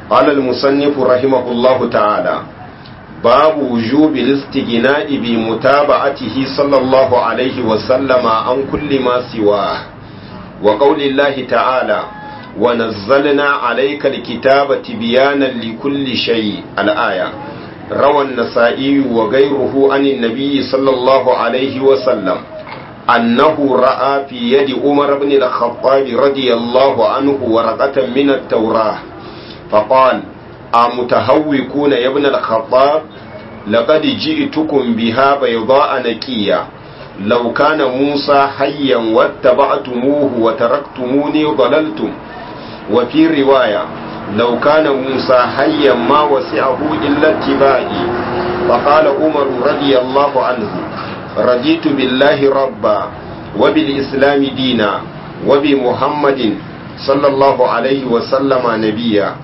قال المصنف رحمه الله تعالى باب وجوب الاستغناء بمتابعته صلى الله عليه وسلم عن كل ما سواه وقول الله تعالى ونزلنا عليك الكتاب تبيانا لكل شيء الآية روى النسائي وغيره عن النبي صلى الله عليه وسلم أنه رأى في يد عمر بن الخطاب رضي الله عنه ورقة من التوراة فقال أمتهوكون يا ابن الخطاب لقد جئتكم بها بيضاء نكية لو كان موسى حيا واتبعتموه وتركتموني ضللتم وفي رواية لو كان موسى حيا ما وسعه إلا اتباعي فقال عمر رضي الله عنه رضيت بالله ربا وبالإسلام دينا وبمحمد صلى الله عليه وسلم نبيا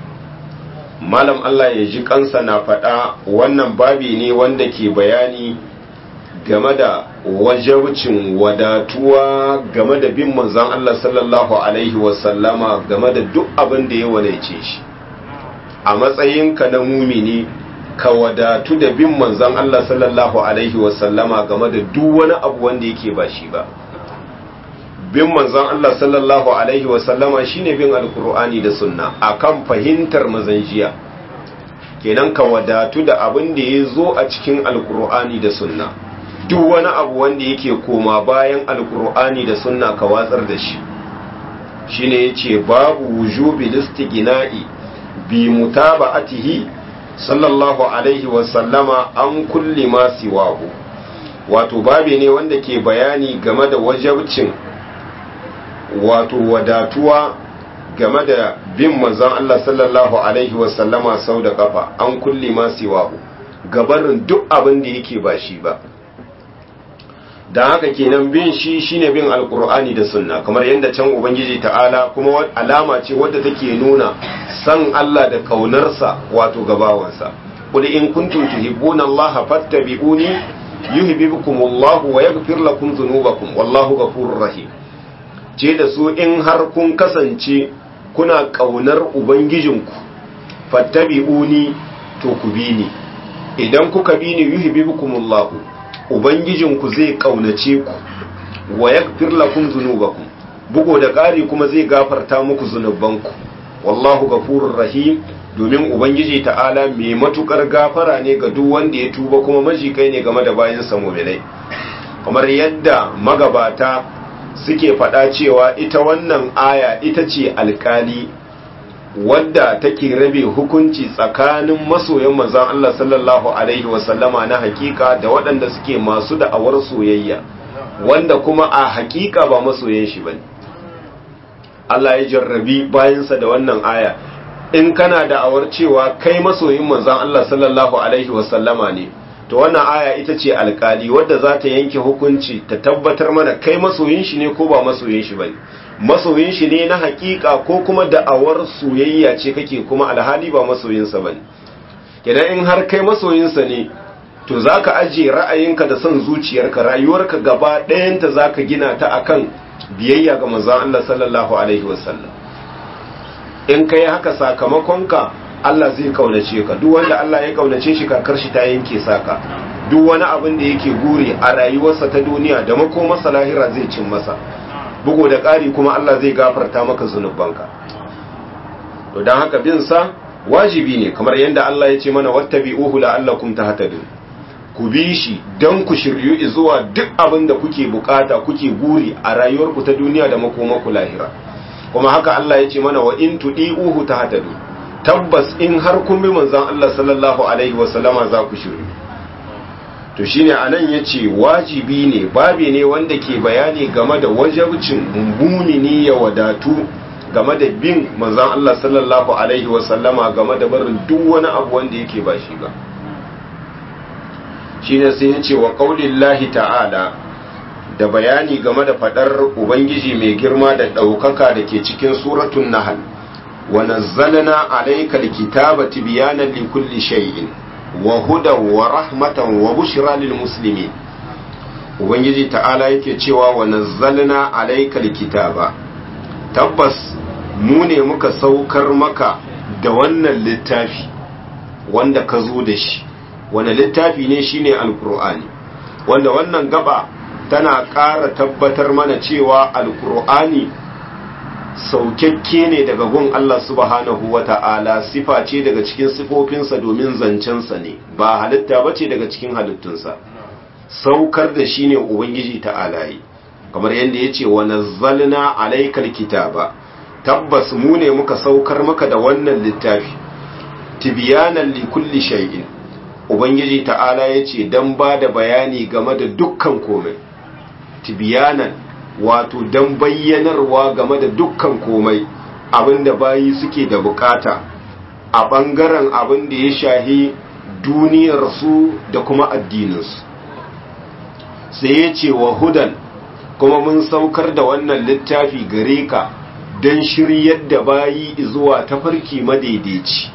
malam Allah ya ji kansa na faɗa wannan babi ne wanda ke bayani game da wajabcin wadatuwa game da bin manzon Allah sallallahu alaihi wasallama game da duk abin da ya walaice shi a matsayinka na mumini ka wadatu da bin manzon Allah sallallahu alaihi wasallama game da duk wani abu wanda yake ba shi ba bin manzon Allah sallallahu alaihi wasallama shine bin alkur'ani da sunna akan fahimtar mazanjiya kenan ka wadatu da abin da ya zo a cikin alkur'ani da sunna duk wani abu wanda yake koma bayan alkur'ani da sunna ka watsar da shi shine yace babu wujubi listigina'i bi mutaba'atihi sallallahu alaihi wasallama an kulli ma siwahu wato babe ne wanda ke bayani game da wajabcin wato wadatuwa game da bin manzon Allah sallallahu alaihi wasallama sau da kafa an kulli ma siwahu gabarin duk abin da yake ba shi ba da haka kenan bin shi shine bin alkur'ani da sunna kamar yadda can ubangiji ta'ala kuma alama ce wadda take nuna san Allah da kaunarsa wato gabawansa qul in kuntum tuhibbuna Allah fattabi'uni yuhibbukumullahu wa yaghfir lakum dhunubakum wallahu ghafurur rahim ce da su in har kun kasance kuna kaunar ubangijinku fattabi'uni to ku bi ni idan kuka bi ni yuhibbukumullahu ubangijinku zai kaunace ku wa yaghfir lakum dhunubakum bugo da ƙari kuma zai gafarta muku zunubanku wallahu ghafurur rahim domin ubangiji ta'ala mai matukar gafara ne ga duk wanda ya tuba kuma majikai ne game da bayan sa mu'minai kamar yadda magabata suke faɗa cewa ita wannan aya ita ce alkali wadda take rabe hukunci tsakanin masoyan manzon Allah sallallahu alaihi wasallama na hakika da waɗanda suke masu da'awar soyayya wanda kuma a hakika ba masoyan shi bane Allah ya jarrabi bayansa da wannan aya in kana da'awar cewa kai masoyin manzon Allah sallallahu alaihi wasallama ne to wannan aya ita ce alkali wadda za ta yanke hukunci ta tabbatar mana kai masoyin shi ne ko ba masoyin shi bane masoyin shi ne na hakika ko kuma da'awar soyayya ce kake kuma alhali ba masoyinsa bane idan in har kai masoyinsa ne to zaka aje ra'ayinka da son zuciyarka rayuwarka gaba ɗayanta zaka gina ta akan biyayya ga manzon Allah sallallahu alaihi wasallam in kai haka sakamakonka Allah zai kaunace ka duk wanda Allah ya kaunace shi kakar shi ta yanke saka duk wani abin da yake guri a rayuwarsa ta duniya da makomarsa lahira zai cin masa bugu da ƙari kuma Allah zai gafarta maka zunubanka to don haka bin sa wajibi ne kamar yadda Allah ya ce mana wattabi'uhu la'allakum tahtadun ku bi shi don ku shiryu zuwa duk abin da kuke bukata kuke guri a rayuwarku ta duniya da makomarku lahira kuma haka Allah ya ce mana wa in tudi'uhu tahtadun tabbas in har kun bi manzon Allah sallallahu alaihi wasallama za ku shiryu to shine anan yace wajibi ne babi ne wanda ke bayani game da wajabcin mumini ya wadatu game da bin manzon Allah sallallahu alaihi wasallama game da barin duk wani abu wanda yake ba shi ba shine sai yace wa qaulillahi ta'ala da bayani game da fadar ubangiji mai girma da daukaka da ke cikin suratul nahl wa nazzalna alayka alkitaba tibyanan likulli shay'in wa hudan wa rahmatan wa bushra lil muslimin ubangiji ta'ala yake cewa wa nazzalna alaykal kitaba tabbas mu ne muka saukar maka da wannan littafi wanda ka zo da shi wani littafi ne shine alkur'ani wanda wannan gaba tana ƙara tabbatar mana cewa alkur'ani saukakke ne daga gun Allah subhanahu wa ta'ala sifa ce daga cikin sifofinsa domin zancensa ne ba halitta ba ce daga cikin halittunsa saukar da shi ne ubangiji ta'ala yi kamar yadda ya ce wa nazzalna alaikal kitaba tabbas mu ne muka saukar maka da wannan littafi tibiyanan li kulli shay'in ubangiji ta'ala ya ce don ba da bayani game da dukkan komai tibiyanan wato don bayyanarwa game da dukkan komai abinda bayi suke da bukata a ɓangaren abin da ya shahi duniyarsu da kuma addininsu sai ya ce wa hudan kuma mun saukar da wannan littafi gare ka don shiryar da bayi zuwa tafarki madaidaici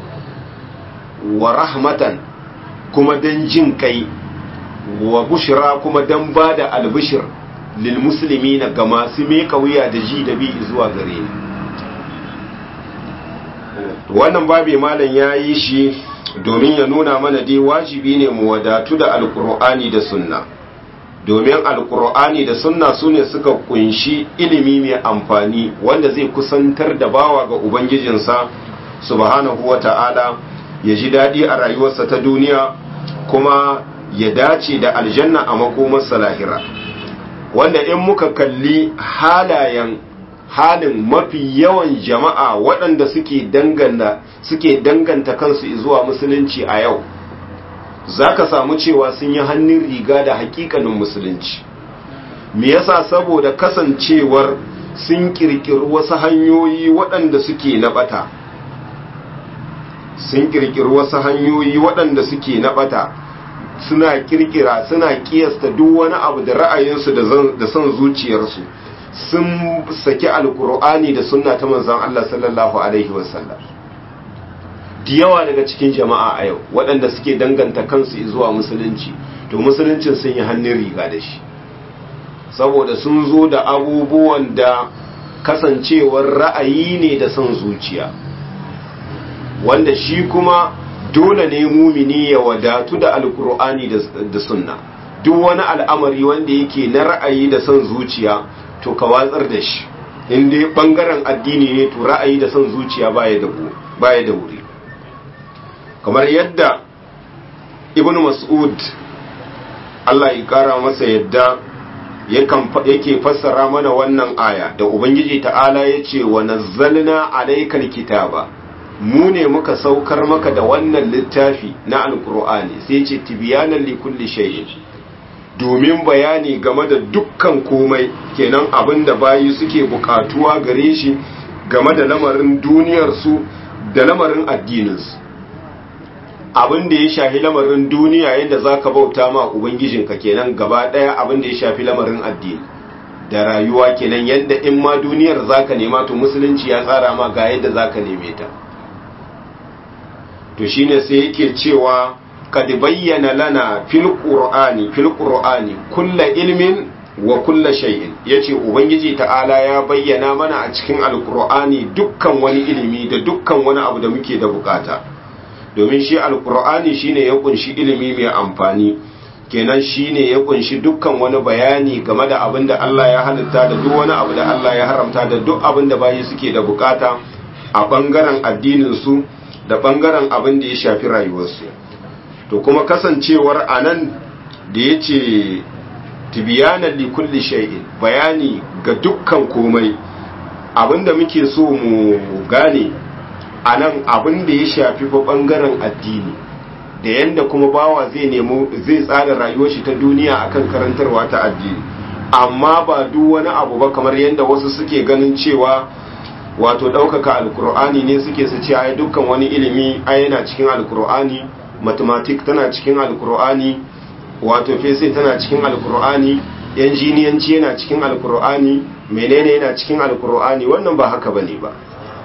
wa rahmatan kuma don jin kai wa bushra kuma don ba da albishir lil musulmi na ga masu meka wuya da ji da bi zuwa gare ni wannan babi malam ya yi shi domin ya nuna mana dai wajibi ne mu wadatu da alkur'ani da sunna domin alkur'ani da sunna su ne suka kunshi ilimi mai amfani wanda zai kusantar da bawa ga ubangijinsa subhanahu wa ta'ala ya ji daɗi a rayuwarsa ta duniya kuma ya dace da aljanna a makomarsa lahira wanda in muka kalli halayen halin mafi yawan jama'a waɗanda suke danganta suke danganta kansu zuwa musulunci a yau za ka samu cewa sun yi hannun riga da hakikanin musulunci me yasa saboda kasancewar sun kirkiri wasu hanyoyi waɗanda suke na ɓata sun kirkiri wasu hanyoyi waɗanda suke na ɓata suna kirkira suna kiyasta duk wani abu da ra'ayinsu da son zuciyarsu sun saki alkur'ani da sunna ta manzon Allah sallallahu alaihi wasallam da yawa daga cikin jama'a a yau waɗanda suke danganta kansu zuwa musulunci to musuluncin sun yi hannun riga da shi saboda sun zo da abubuwan da kasancewar ra'ayi ne da son zuciya wanda shi kuma dole ne mumini ya wadatu da alkur'ani da sunna duk wani al'amari wanda yake na ra'ayi da son zuciya to ka watsar da shi in dai bangaren addini ne to ra'ayi da son zuciya baya da baya da wuri kamar yadda ibnu mas'ud Allah ya kara masa yadda yake fassara mana wannan aya da ubangiji ta'ala ya ce wa nazzalna alaykal kitaba mu ne muka saukar maka da wannan littafi na alkur'ani sai ce tibiyanan li kulli shay'in domin bayani game da dukkan komai kenan abin da bayi suke bukatuwa gare shi game da lamarin duniyarsu da lamarin addininsu abin da ya shafi lamarin duniya yadda za ka bauta ma ubangijinka kenan gaba ɗaya abin da ya shafi lamarin addini da rayuwa kenan yadda in ma duniyar za ka nema to musulunci ya tsara ma ga yadda za ka neme ta to shine sai yake cewa kad bayyana lana fil qur'ani fil qur'ani kullu ilmin wa kullu shay'in yace ubangiji ta'ala ya bayyana mana a cikin alqur'ani dukkan wani ilimi da dukkan wani abu da muke da bukata domin shi alqur'ani shine ya kunshi ilimi mai amfani kenan shine ya kunshi dukkan wani bayani game da abin da Allah ya halitta da duk wani abu da Allah ya haramta da duk abin da bayi suke da bukata a bangaren addinin su da bangaren abin da ya shafi rayuwarsu to kuma kasancewar anan da ya ce tibiyanan likulli shay'in bayani ga dukkan komai abinda muke so mu gane anan abin da ya shafi fa bangaren addini da yanda kuma bawa zai nemo zai tsara rayuwar shi ta duniya akan karantarwa ta addini amma ba duk wani abu ba kamar yanda wasu suke ganin cewa wato ɗaukaka alkur'ani ne suke su ce ai dukkan wani ilimi ai yana cikin alkur'ani mathematics tana cikin alkur'ani wato fese tana cikin alkur'ani injiniyanci yana cikin alkur'ani menene yana cikin alkur'ani wannan ba haka bane ba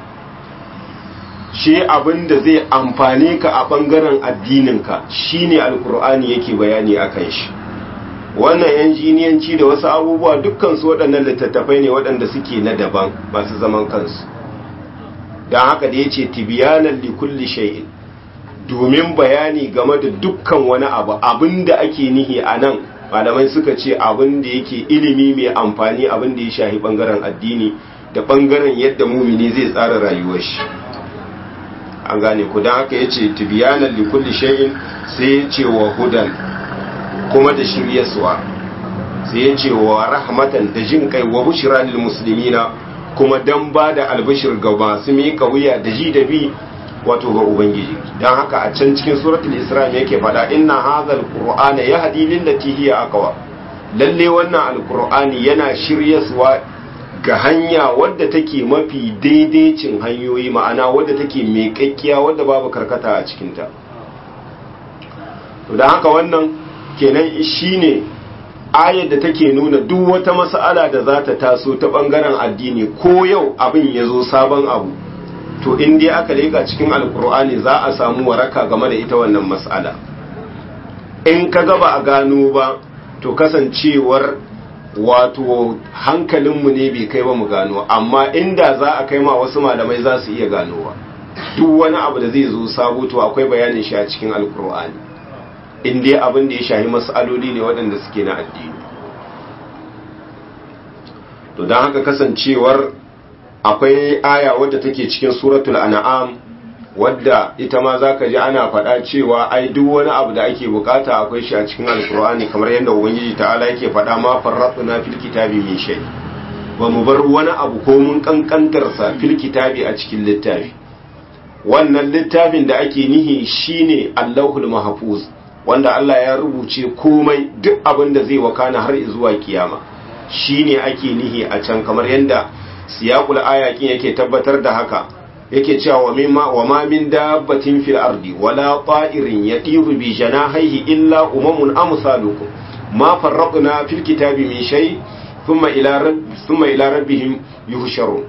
shi abin da zai amfane ka a bangaren addininka shine alkur'ani yake bayani akan shi wannan injiniyanci da wasu abubuwa dukkan su waɗannan littattafai ne waɗanda suke na daban masu zaman kansu don haka da ya ce tibiyanan likulli shay'in domin bayani game da dukkan wani abu abin da ake nihi a nan malamai suka ce abin da yake ilimi mai amfani abin da ya shahi bangaren addini da bangaren yadda mumini zai tsara rayuwar shi an gane ku don haka ya ce tibiyanan likulli shay'in sai ya ce wa hudan kuma da shiryaswa sai ya ce wa rahmatan da jin kai wa bushira lil muslimina kuma dan ba da albishir ga masu miƙa wuya da ji da bi wato ga ubangiji don haka a can cikin suratul isra yake faɗa inna hadhal qur'ana yahdi lillati hiya aqwa lalle wannan alqur'ani yana shiryaswa ga hanya wadda take mafi daidaicin hanyoyi ma'ana wadda take miƙaƙƙiya wadda babu karkata a cikinta to don haka wannan kenan shine ayar da take nuna duk wata mas'ala da za ta taso ta bangaren addini ko yau abin ya zo sabon abu to in dai aka leka cikin alkur'ani za a samu waraka game da ita wannan mas'ala in ka gaba a gano ba to kasancewar wato hankalinmu ne bai kai ba mu gano amma inda za a kai ma wasu malamai za su iya ganowa duk wani abu da zai zo sabo to akwai bayanin shi a cikin alkur'ani in dai abin da ya shahi mas'aloli ne waɗanda suke na addini to don haka kasancewar akwai aya wadda take cikin suratul an'am wadda ita ma zaka ji ana faɗa cewa ai duk wani abu da ake bukata akwai shi a cikin alkur'ani kamar yadda ubangiji ta'ala yake faɗa ma farratuna fil kitabi min shay ba mu bar wani abu ko mun kankantar sa fil kitabi a cikin littafi wannan littafin da ake nihi shine Allahul Mahfuz wanda Allah ya rubuce komai duk abin da zai wakana har zuwa kiyama shine ake nihi a can kamar yadda siyaqul ayakin yake tabbatar da haka yake cewa wa mimma wa ma min dabbatin fil ardi wala ta'irin yatiru bi janahihi illa umamun amsalukum ma farraqna fil kitabi min shay thumma ila rabb thumma ila rabbihim yuhsharun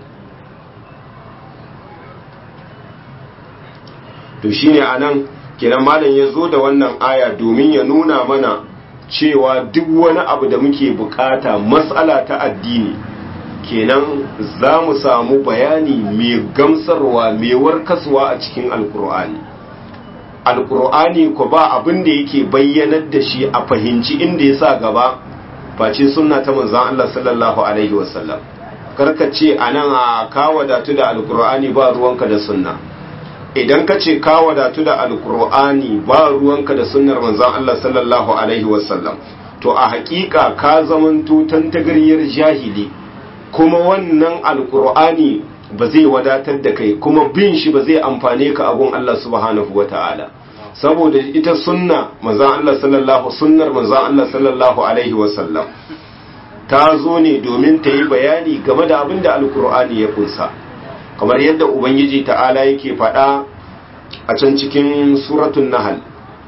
to shine anan kenan malam ya zo da wannan aya domin ya nuna mana cewa duk wani abu da muke bukata matsala ta addini kenan za mu samu bayani mai gamsarwa mai warkaswa a cikin alkur'ani alkur'ani ko ba abin da yake bayyanar da shi a fahimci inda ya sa gaba face sunna ta manzan Allah sallallahu alaihi wasallam karka ce a nan a ka wadatu da alkur'ani ba ruwanka da sunna idan ka ce ka wadatu da alkur'ani ba ruwanka da sunnar manzan Allah sallallahu alaihi wasallam to a hakika ka zamanto tantagariyar jahili kuma wannan alkur'ani ba zai wadatar da kai kuma bin shi ba zai amfane ka abun Allah subhanahu wata'ala saboda ita sunna manzan Allah sallallahu sunnar manzan Allah sallallahu alaihi wasallam ta zo ne domin ta yi bayani game da abin da alkur'ani ya kunsa kamar yadda ubangiji ta'ala yake faɗa a can cikin suratun nahal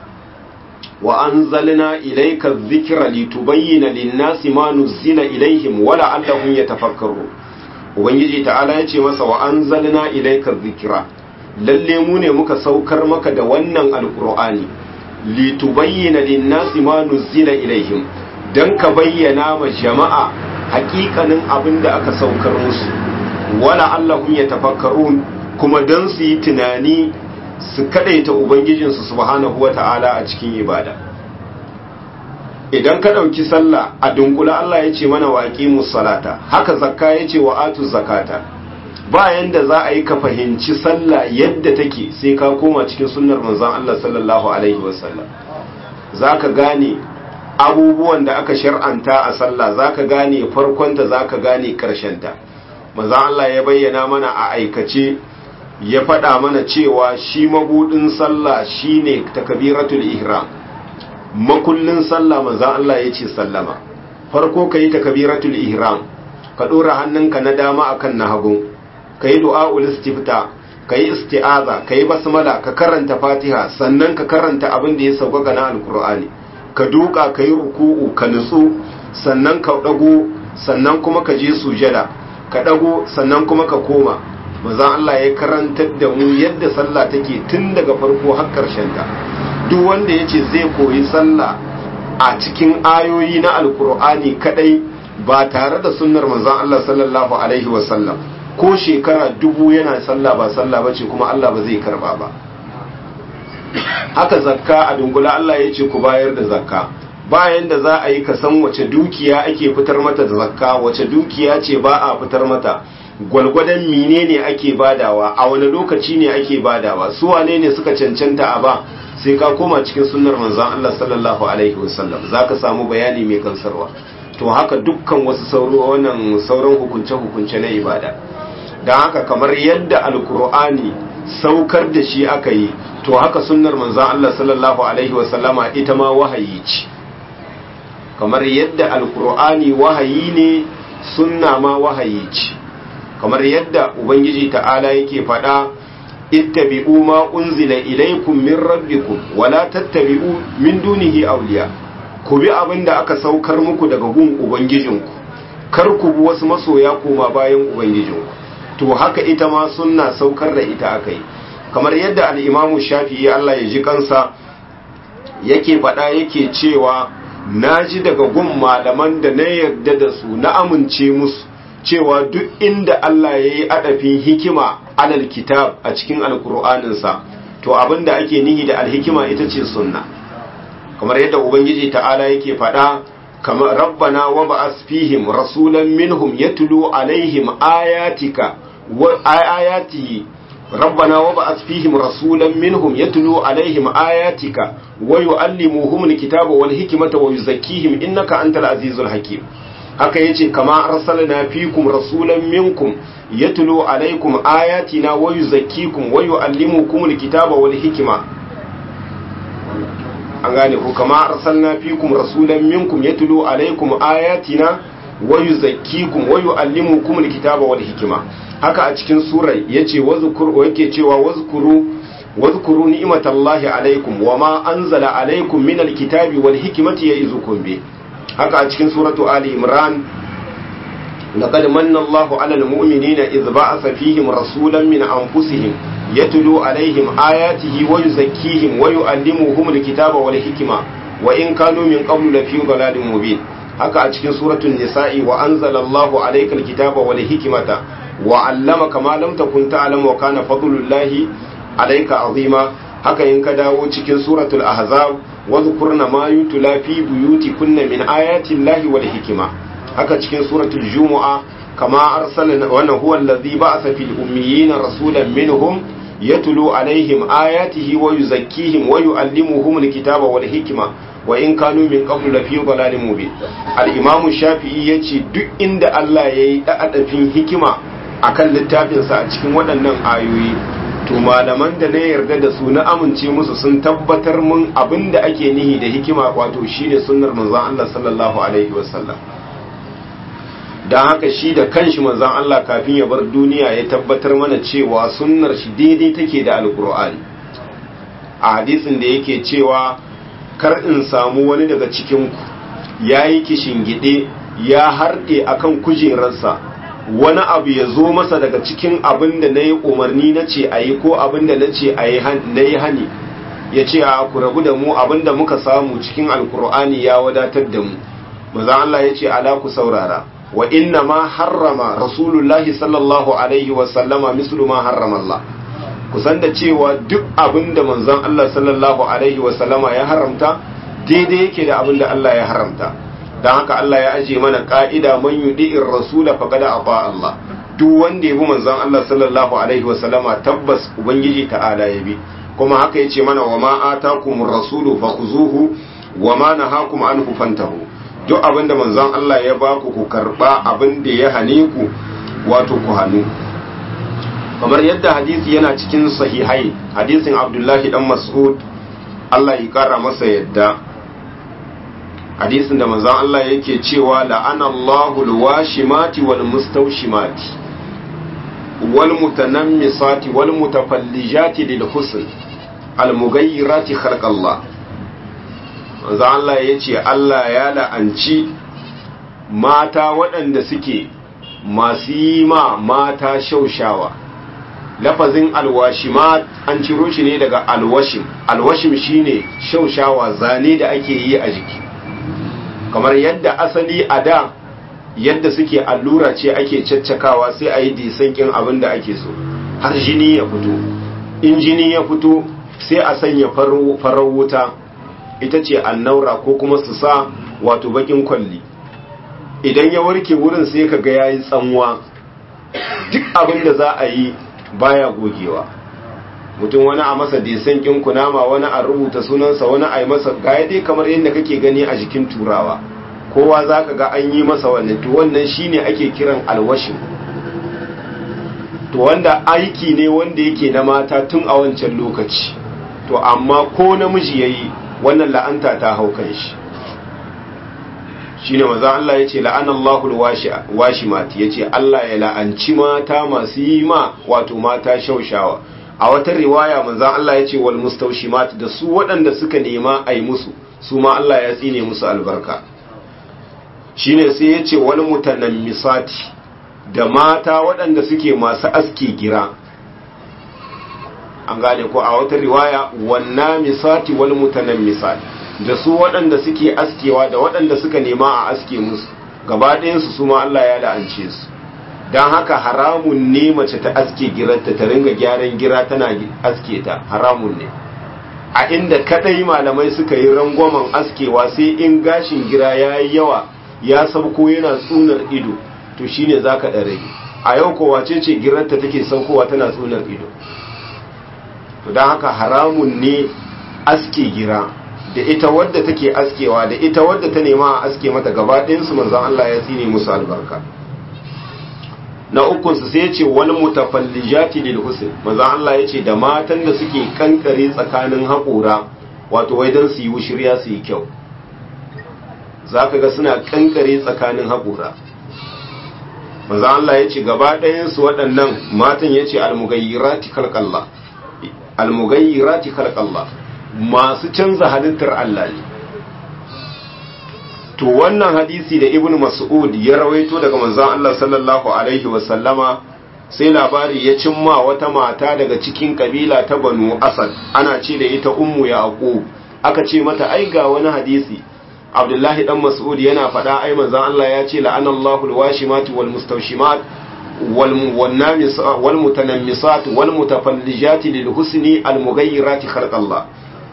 wa anzalna ilayka dhikra litubayyana lin-nasi ma nuzila ilaihim wa la'allahum yatafakkarun ubangiji ta'ala yace masa wa anzalna ilayka dhikra lalle mu ne muka saukar maka da wannan alqur'ani litubayyana lin-nasi ma nuzila ilaihim dan ka bayyana ma jama'a hakikanin abin da aka saukar musu wala allahum yatafakkarun kuma dan su yi tunani su kadaita ubangijinsu subhanahu wata'ala a cikin ibada idan ka dauki sallah a dunkula Allah ya ce mana waqimus salata haka zakka ya ce wa atu zakata bayan da za a yi ka fahimci sallah yadda take sai ka koma cikin sunnar manzon Allah sallallahu alaihi wasallam zaka gane abubuwan da aka shar'anta a sallah zaka gane farkonta zaka gane karshenta manzon Allah ya bayyana mana a aikace ya faɗa mana cewa shi mabudin sallah shine takbiratul ihram makullin sallah manzon Allah ya ce sallama farko kai takbiratul ihram ka dora hannunka na dama akan na hagu kai du'aul istifta kai isti'aza kai basmala ka karanta fatiha sannan ka karanta abin da ya sauka na alqur'ani ka duka kai ruku'u ka nutsu sannan ka dago sannan kuma ka je sujada ka dago sannan kuma ka koma manzon Allah ya karantar da mu yadda sallah take tun daga farko har karshen ta duk wanda yace zai koyi sallah a cikin ayoyi na alkur'ani kadai ba tare da sunnar manzon Allah sallallahu alaihi wasallam ko shekara dubu yana sallah ba sallah bace kuma Allah ba zai karba ba haka zakka a dunkula Allah ya ce ku bayar da zakka bayan da za a yi ka san wace dukiya ake fitar mata da zakka wace dukiya ce ba a fitar mata gwalgwadon menene ake badawa a wani lokaci ne ake badawa su wane ne suka cancanta a ba sai ka koma cikin sunnar manzon Allah sallallahu alaihi wasallam zaka samu bayani mai kansarwa to haka dukkan wasu sauro wannan sauran hukunce hukunce na ibada dan haka kamar yadda alkur'ani saukar da shi aka yi to haka sunnar manzon Allah sallallahu alaihi wasallama ita ma wahayi ce kamar yadda alkur'ani wahayi ne sunna ma wahayi ce kamar yadda ubangiji ta'ala yake faɗa ittabi'u ma unzila ilaykum min rabbikum wala tattabi'u min dunihi awliya ku bi abin da aka saukar muku daga gun ubangijinku kar ku bi wasu masoya koma bayan ubangijinku to haka ita ma sunna saukar da ita akai kamar yadda al-imamu shafi'i Allah ya ji kansa yake faɗa yake cewa naji daga gun malaman da na yarda da su na amince musu cewa duk inda Allah ya yi adafin hikima alal kitab a cikin alkur'aninsa to abinda ake nihi da alhikima ita ce sunna kamar yadda ubangiji ta'ala yake faɗa kamar rabbana wa ba'as fihim rasulan minhum yatlu alaihim ayatika wa ayatihi rabbana wa ba'as fihim rasulan minhum yatlu alaihim ayatika wa yuallimuhum alkitaba wal hikmata wa yuzakkihim innaka antal azizul hakim haka yace kama arsalna fikum rasulan minkum yatlu alaikum ayatina wa yuzakkikum wa yuallimukum alkitaba wal hikma an gane ku kama arsalna fikum rasulan minkum yatlu alaikum ayatina wa yuzakkikum wa yuallimukum alkitaba wal hikma haka a cikin surar yace wazkur yake cewa wazkuru wazkuru ni'matallahi alaikum wama anzala alaikum min alkitabi wal hikmati ya'izukum bi haka a cikin suratu ali imran laqad manna Allahu 'alal mu'minina idh ba'atha fihim rasulan min anfusihim yatlu 'alayhim ayatihi wa yuzakkihim wa yu'allimuhum alkitaba wal hikma wa in kanu min qablu lafi dhalalin mubin haka a cikin suratul nisa'i wa anzala Allahu 'alayka alkitaba wal hikmata wa 'allamaka ma lam takun ta'lam wa kana fadlullahi 'alayka 'azima haka in ka dawo cikin suratul ahzab wadhkurna ma yutla fi buyutikunna min ayati llahi wal hikma haka cikin suratul jumu'a kama arsalna wa huwa alladhi ba'atha fil ummiyina rasulan minhum yatlu alaihim ayatihi wa yuzakkihim wa yuallimuhum alkitaba wal hikma wa in kanu min qablu lafi dhalalin mubin al-imamu shafi'i yace duk inda Allah yayi da'adafin hikima akan littafinsa a cikin waɗannan ayoyi to malaman da na yarda da su na amince musu sun tabbatar mun abin da ake nihi da hikima wato shine sunnar manzon Allah sallallahu alaihi wasallam dan haka shi da kanshi manzon Allah kafin ya bar duniya ya tabbatar mana cewa sunnar shi daidai take da alkur'ani a hadisin da yake cewa kar in samu wani daga cikin ku yayi kishingide ya harde akan kujerarsa wani abu ya zo masa daga cikin abin da na yi umarni na ce a yi ko abin da na ce na yi hani ya ce a ku rabu da mu abin da muka samu cikin alkur'ani ya wadatar da mu maza Allah ya ce ala ku saurara wa inna ma harrama rasulullahi sallallahu alaihi wasallama mislu ma harrama Allah kusan da cewa duk abin da manzon Allah sallallahu alaihi wasallama ya haramta daidai yake da abin da Allah ya haramta don haka Allah ya aje mana ka'ida man yudi'ir rasula faqad ata Allah duk wanda ya bi manzon Allah sallallahu alaihi wa sallama tabbas ubangiji ta'ala ya bi kuma haka yace mana wa ma atakumur rasulu fakhuzuhu wa ma nahakum anhu fantahu duk abinda manzon Allah ya baku ku karba abinda ya hane ku wato ku hanu kamar yadda hadisi yana cikin sahihai hadisin Abdullahi dan Mas'ud Allah ya kara masa yadda hadisin da manzon Allah yake cewa la'ana Allahu alwashimati wal mustawshimati wal mutanammisati wal mutafallijati lil husn al mughayyirati khalq Allah manzon Allah yace Allah ya la'anci mata waɗanda suke masu yi ma mata shaushawa lafazin alwashimat an ciro shi ne daga alwashim alwashim shine shaushawa zane da ake yi a jiki kamar yadda asali a da yadda suke allura ce ake caccakawa sai a yi disankin abin da ake so har jini ya fito in jini ya fito sai a sanya farar wuta ita ce annaura ko kuma su sa wato bakin kwalli idan ya warke wurin sai ka ga yayi tsanwa duk abin da za a yi baya gogewa mutum wani a masa disankin kunama wani a rubuta sunansa wani a yi masa gaya dai kamar yadda kake gani a jikin turawa kowa za ka ga an yi masa wannan to wannan shine ake kiran alwashin to wanda aiki ne wanda yake na mata tun a wancan lokaci to amma ko namiji yayi wannan la'anta ta hau kan shi shine maza Allah yace la'anallahu alwashimati yace Allah ya la'anci mata masu yi ma wato mata shaushawa a wata riwaya manzan Allah ya ce wal mustawshimat da su waɗanda suka nema a yi musu su ma Allah ya tsine musu albarka shine sai ya ce wal mutanammisati da mata waɗanda suke masu aski gira an gane ko a wata riwaya wannan misati wal mutanammisati da su waɗanda suke askewa da waɗanda suka nema a aske musu gaba ɗayansu su ma Allah ya la'ance su don haka haramun ne mace ta aske girarta ta ringa gyaran gira tana aske ta haramun ne a inda kadai malamai suka yi rangwamen askewa sai in gashin gira ya yi yawa ya sauko yana tsunar ido to shine za ka ɗare a yau kowa ce ce girarta take saukowa tana tsunar ido to don haka haramun ne aske gira da ita wadda take askewa da ita wadda ta nema a aske mata gaba ɗayansu manzan Allah ya tsine musu albarka na ukunsu sai ce wani mutafallijati lil husn manzo Allah yace da matan da suke kankare tsakanin haƙora wato wai dan su yi shirya su yi kyau zaka ga suna kankare tsakanin haƙora manzo Allah yace gaba ɗayan su waɗannan matan yace almugayyirati khalqallah almugayyirati khalqallah masu canza halittar Allah ne to wannan hadisi da ibnu mas'ud ya rawaito daga manzon Allah sallallahu alaihi wasallama sai labari ya cimma wata mata daga cikin kabila ta banu asad ana ce da ita ummu yaqub aka ce mata ai ga wani hadisi abdullahi dan mas'ud yana faɗa ai manzon Allah ya ce la'anallahu alwashimati wal mustawshimat wal wal mutanammisat wal mutafallijat lil husni al mughayyirati khalqallah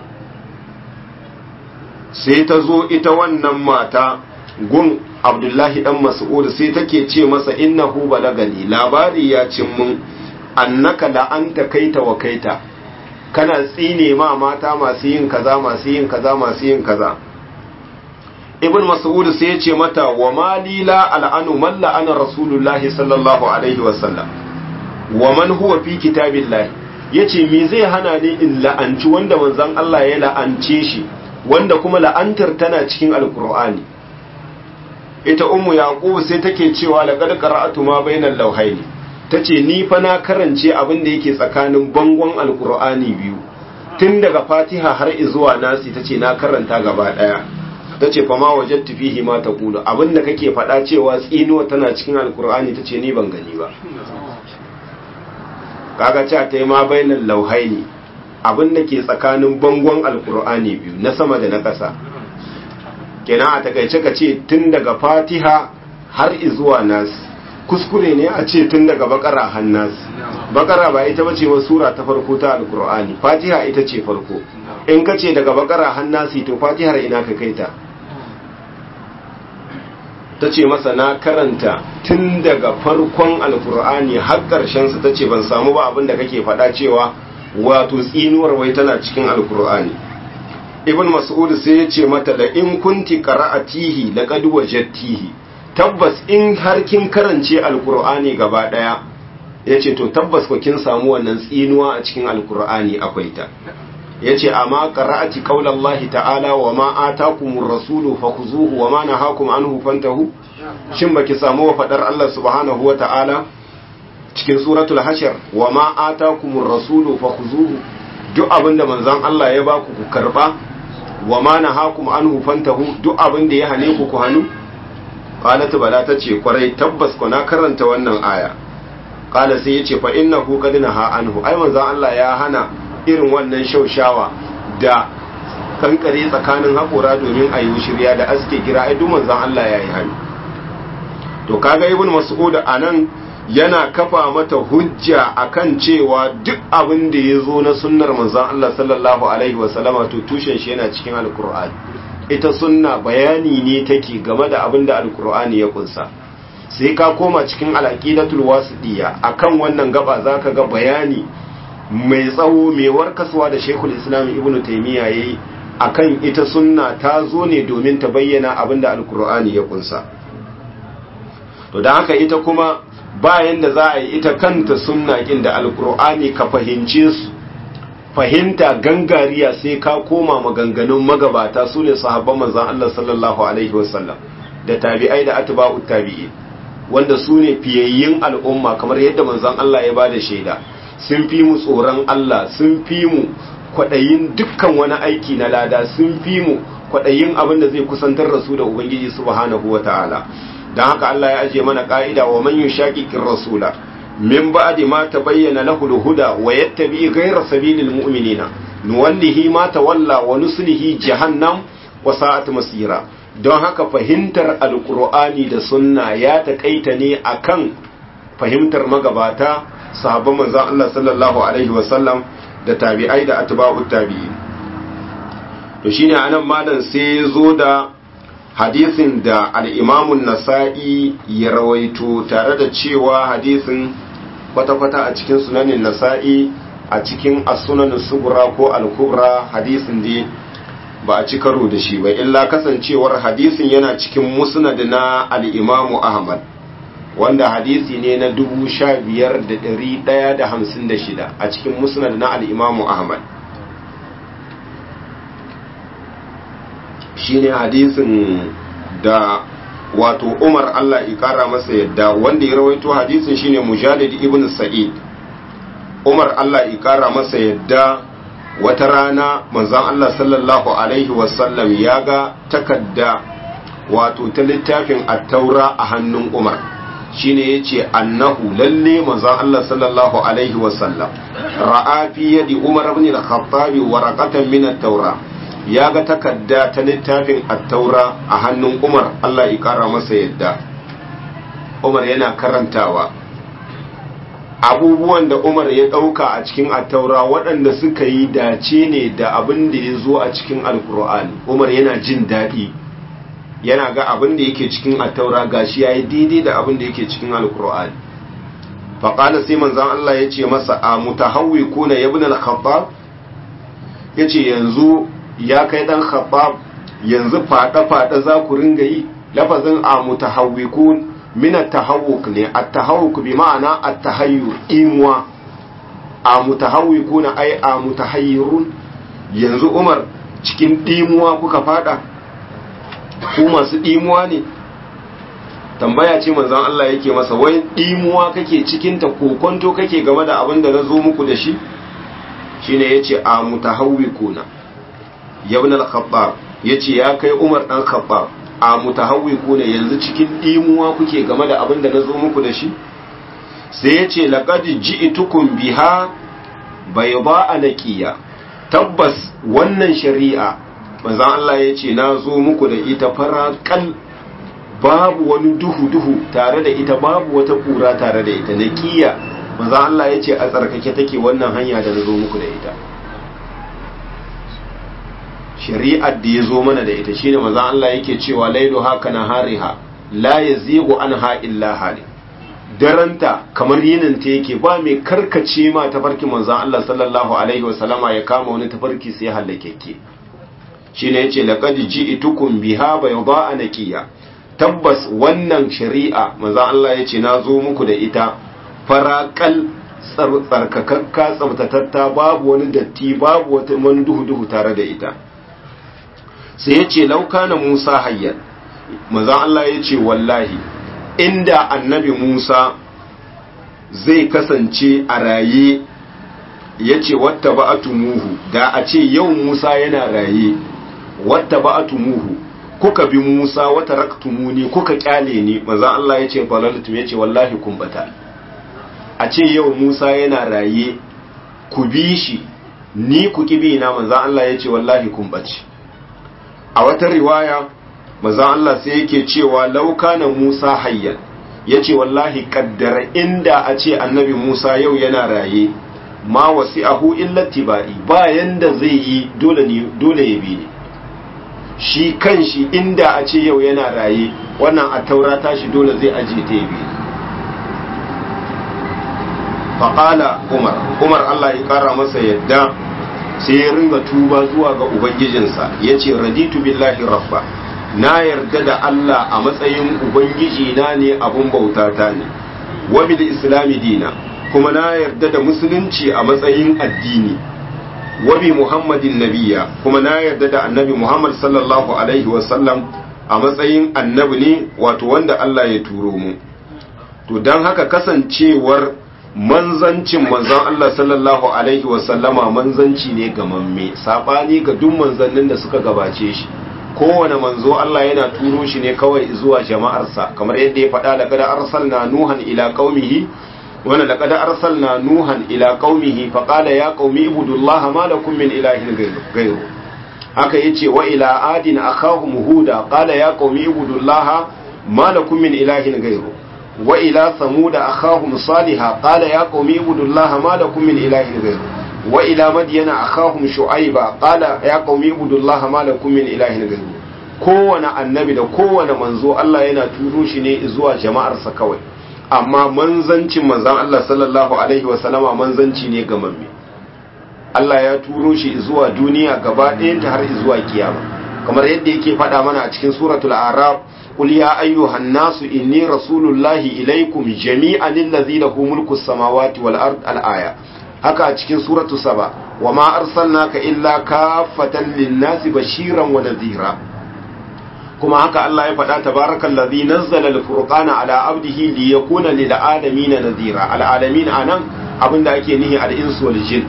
sai ta zo ita wannan mata gun abdullahi dan mas'ud sai take ce masa innahu balagani labari ya cin mun annaka la'anta kaita wa kaita kana tsine ma mata masu yin kaza masu yin kaza masu yin kaza ibn mas'ud sai ya ce mata wa mali la al'anu man la'ana rasulullahi sallallahu alaihi wa sallam wa man huwa fi kitabillahi yace me zai hana ni in la'anci wanda manzon Allah ya la'ance shi wanda kuma la'antar tana cikin alkur'ani ita ummu yaqub sai take cewa laqad qara'atu ma bainal lawhaini tace ni fa na karance abin da yake tsakanin bangon alkur'ani biyu tun daga fatiha har zuwa nasi tace na karanta gaba daya tace fa ma wajadtu fihi ma taqulu abin da kake faɗa cewa tsinuwa tana cikin alkur'ani tace ni ban gani ba kaga cewa ta yi ma bainal lawhaini abin da ke tsakanin bangon alkur'ani biyu na sama da na ƙasa kenan a takaice ka ce tun daga fatiha har izuwa nas kuskure ne a ce tun daga bakara hannas bakara ba ita bace wa sura ta farko ta alkur'ani fatiha ita ce farko in ka ce daga bakara hannasi to fatihar ina ka kaita ta ce masa na karanta tun daga farkon alkur'ani har ƙarshen su ta ce ban samu ba abin da kake faɗa cewa wato tsinuwar wai tana cikin alkur'ani ibn mas'ud sai ya ce mata da in kunti qara'atihi laqad wajadtihi tabbas in har kin karance alkur'ani gaba daya yace to tabbas ko kin samu wannan tsinuwa a cikin alkur'ani akwai ta yace amma qara'ati qaulallahi ta'ala wa ma atakumur rasulu fakhuzuhu wa ma nahakum anhu fantahu shin baki samu wa fadar Allah subhanahu wa ta'ala cikin suratul hashir wa ma atakumur rasulu fakhuzuhu duk abinda manzon Allah ya baku ku karba wa ma nahakum anhu fantahu duk abinda ya hane ku ku hanu qalat bala tace kwarai tabbas ko na karanta wannan aya qala sai yace fa innahu qad naha anhu ai manzon Allah ya hana irin wannan shaushawa da kankare tsakanin haƙora domin a yi shirya da aske gira ai duk manzon Allah ya yi hannu to kaga ibn mas'ud anan yana kafa mata hujja akan cewa duk abin da ya zo na sunnar manzon Allah sallallahu alaihi wasallama to tushen shi yana cikin alkur'ani ita sunna bayani ne take game da abin da alkur'ani ya kunsa sai ka koma cikin alaqidatul wasidiya akan wannan gaba zaka ga bayani mai tsawo mai warkaswa da Sheikhul Islam Ibn Taymiyyah yayi akan ita sunna ta zo ne domin ta bayyana abin da alkur'ani ya kunsa to da haka ita kuma bayan da za a yi ita kanta sunna kin da alkur'ani ka fahimce su fahimta gangariya sai ka koma maganganun magabata su ne sahabban manzan Allah sallallahu alaihi wasallam da tabi'ai da atba'ut tabi'i wanda su ne fiyayyin al'umma kamar yadda manzan Allah ya bada shaida sun fi mu tsoron Allah sun fi mu kwaɗayin dukkan wani aiki na lada sun fi mu kwaɗayin abin da zai kusantar da su da ubangiji subhanahu wata'ala don haka Allah ya ajiye mana ka'ida wa man yushaqiqir rasula min ba'di ma tabayyana lahu al-huda wa yattabi ghayra sabilil mu'minina nuwallihi ma tawalla wa nuslihi jahannam wa sa'at masira don haka fahimtar alqur'ani da sunna ya takaita ne akan fahimtar magabata sahabban manzon Allah sallallahu alaihi wa sallam da tabi'ai da atba'ut tabi'in to shine anan malam sai ya zo da hadisin da al'imamun nasa'i ya rawaito tare da cewa hadisin kwata-kwata a cikin sunanin nasa'i a cikin asunanin sugura ko alkubra hadisin da ba a ci karo da shi ba illa kasancewar hadisin yana cikin musnad na al'imamu ahmad wanda hadisi ne na 15,156 a cikin musnad na al'imamu ahmad shine hadisin da wato Umar Allah ya kara masa yadda wanda ya rawaito hadisin shine Mujahid ibn Sa'id Umar Allah ya kara masa yadda wata rana manzon Allah sallallahu alaihi wasallam ya ga takadda wato ta littafin at-taura a hannun Umar shine yace annahu lalle manzon Allah sallallahu alaihi wasallam ra'a fi yadi Umar ibn al-Khattab waraqatan min at-taura ya ga takarda ta littafin attaura a hannun umar Allah ya kara masa yadda umar yana karantawa abubuwan da umar ya ɗauka a cikin attaura waɗanda suka yi dace ne da abin da ya zo a cikin alkur'ani umar yana jin daɗi yana ga abin da yake cikin attaura gashi ya yi daidai da abin da yake cikin alkur'ani faƙala sai manzan Allah ya ce masa a mutahawwi kuna yabin al-khattab ya ce yanzu ya kai dan khabab yanzu fada-fada za ku ringa yi lafazin a mutahawwikun min at-tahawwuk ne at-tahawwuk bi ma'ana at-tahayyur imwa a mutahawwikun ai a mutahayyirun yanzu Umar cikin dimuwa kuka fada ku masu dimuwa ne tambaya ce manzon Allah yake masa wai dimuwa kake cikin ta kokonto kake game da abin da nazo muku da shi shine yace a mutahawwikuna yabin al-khattab yace ya kai Umar dan Khattab a mutahawwiku ne yanzu cikin dimuwa kuke game da abin da nazo muku da shi sai yace laqad ji'tukum biha bayda naqiya tabbas wannan shari'a manzon Allah yace nazo muku da ita faraqal babu wani duhu duhu tare da ita babu wata kura tare da ita naqiya manzon Allah yace a tsarkake take wannan hanya da nazo muku da ita shari'ar da ya zo mana da ita shine manzon Allah yake cewa lailu haka na hariha la yazigu anha illa hali daranta kamar yinin ta yake ba mai karkace ma tafarki manzon Allah sallallahu alaihi wasallama ya kama wani tafarki sai halakeke shine yace laqad ji'tukum biha bayda naqiya tabbas wannan shari'a manzon Allah yace na zo muku da ita faraqal tsarkakakka tsabtatatta babu wani datti babu wani duhu duhu tare da ita sai ya ce lauka na Musa hayyar maza Allah ya ce wallahi inda annabi Musa zai kasance a raye ya ce wata muhu da a ce yau Musa yana raye wata muhu kuka bi Musa wata raktumuni kuka kyale ni maza Allah ya ce balaltum ya ce wallahi kumbata a ce yau Musa yana raye ku bi shi ni ku kibi na maza Allah ya ce wallahi kumbaci a wata riwaya maza Allah sai yake cewa lauka na Musa hayyan yace wallahi kaddara inda a ce annabi Musa yau yana raye ma wasi'ahu illa tibai bayan da zai yi dole ne dole ya bi ne shi kanshi inda a ce yau yana raye wannan a taurata shi dole zai aje ta ya bi faƙala umar umar allah ya ƙara masa yadda sai ya ringa tuba zuwa ga ubangijinsa ya ce raditu billahi rabba na yarda da allah a matsayin ubangiji na ne abun bautata ne wa bil islami dina kuma na yarda da musulunci a matsayin addini wa bi muhammadin nabiya kuma na yarda da annabi muhammad sallallahu alaihi wasallam a matsayin annabi ne wato wanda allah ya turo mu to don haka kasancewar manzancin manzon Allah sallallahu alaihi wasallama manzanci ne ga mamme sabani ga duk manzannin da suka gabace shi kowane manzo Allah yana turo shi ne kawai zuwa jama'arsa kamar yadda ya faɗa laqad arsalna nuhan ila qaumihi wa laqad arsalna nuhan ila qaumihi fa qala ya qaumi ibudullaha ma lakum min ilahin ghayru haka yace wa ila adin akhahum huda qala ya qaumi ibudullaha ma lakum min ilahin ghayru وإلى ثمود أخاهم صالحا قال يا قوم اعبدوا الله ما لكم من إله غيره وإلى مدين أخاهم شعيبا قال يا قوم اعبدوا الله ما لكم من إله غيره kowane annabi da kowane manzo Allah yana turo shi ne zuwa jama'arsa kawai amma manzancin manzan Allah sallallahu alaihi wasallama manzanci ne gamamme Allah ya turo shi zuwa duniya gaba ɗayanta har zuwa kiyama kamar yadda yake faɗa mana a cikin suratul arab قل يا أيها الناس إني رسول الله إليكم جميعا الذي له ملك السماوات والأرض الآية haka a cikin suratu saba wa ma arsalnaka illa kafatan linnasi bashiran wa nadhira kuma haka Allah ya faɗa tabarakal ladhi nazzala al-furqana ala abdihi li yakuna lil alamin nadhira al alamin anan abinda ake nihi al insu wal jin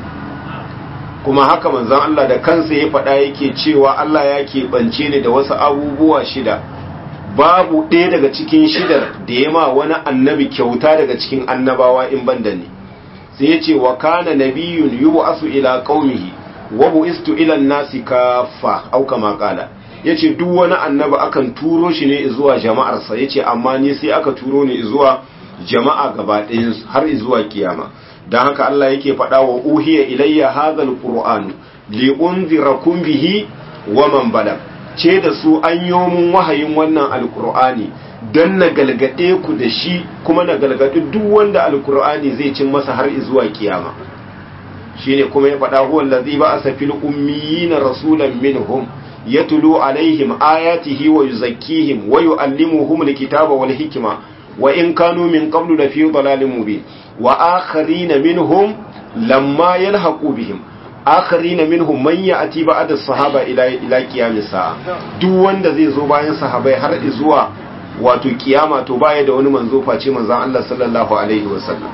kuma haka manzon Allah da kansa ya faɗa yake cewa Allah ya keɓance ni da wasu abubuwa shida babu ɗaya daga cikin shidar da ya ma wani annabi kyauta daga cikin annabawa in banda ne sai ya ce wa kana nabiyun yub'asu ila qaumihi wa bu'istu ila nasi kaffa au kama qala yace duk wani annabi akan turo shi ne zuwa jama'arsa yace amma ni sai aka turo ni zuwa jama'a gaba ɗayan har zuwa kiyama dan haka Allah yake faɗa wa uhiya ilayya hadha alquran li unzirakum bihi wa man balag ce da su an yi mun wahayin wannan alkur'ani don na galgade ku da shi kuma na galgadi duk wanda alkur'ani zai cin masa har zuwa kiyama shine kuma ya faɗa huwa allazi ba'asa fil ummiyina rasulan minhum yatlu alaihim ayatihi wa yuzakkihim wa yuallimuhum alkitaba wal hikma wa in kanu min qablu la fi dhalalin mubin wa akharina minhum lamma yalhaqu bihim akharina minhum man ya'ti ba'da sahaba ila ila qiyamis sa'a duk wanda zai zo bayan sahabai har zuwa wato kiyama to baya da wani manzo face manzon Allah sallallahu alaihi wasallam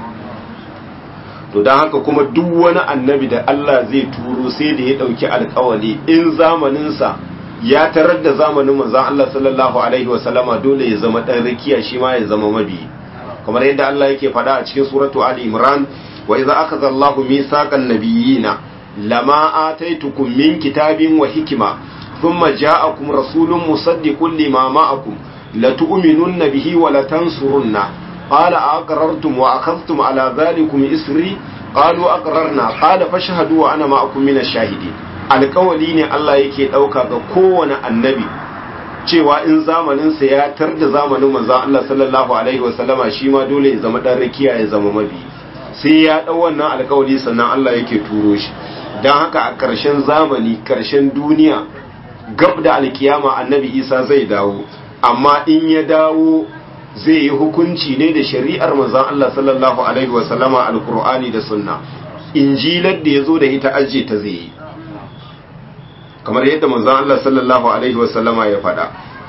to dan haka kuma duk wani annabi da Allah zai turo sai da ya dauki alƙawari in zamanin sa ya tarar da zamanin manzon Allah sallallahu alaihi wasallama dole ya zama dan rakiya shi ma ya zama mabi kamar yadda Allah yake faɗa a cikin suratu Ali Imran wa idza akhadha Allahu mithaqan nabiyina لما آتيتكم من كتاب وحكمة ثم جاءكم رسول مصدق لما معكم لتؤمنن به ولتنصرنه قال أقررتم وأخذتم على ذلكم إسري قالوا أقررنا قال فاشهدوا وأنا معكم من الشاهدين alƙawali ne Allah yake ɗauka ga kowane annabi cewa in zamaninsa ya tar da zamanin manzon Allah sallallahu alaihi wasallama shi ma dole ya zama ɗan rakiya ya zama mabi sai ya ɗau wannan alƙawali sannan Allah yake turo shi don haka a ƙarshen zamani ƙarshen duniya gab da alkiyama annabi isa zai dawo amma in ya dawo zai yi hukunci ne da shari'ar manzan Allah sallallahu alaihi wasallama alkur'ani da sunna injilar da ya zo da ita ajiye ta zai yi kamar yadda manzan Allah sallallahu alaihi wasallama ya faɗa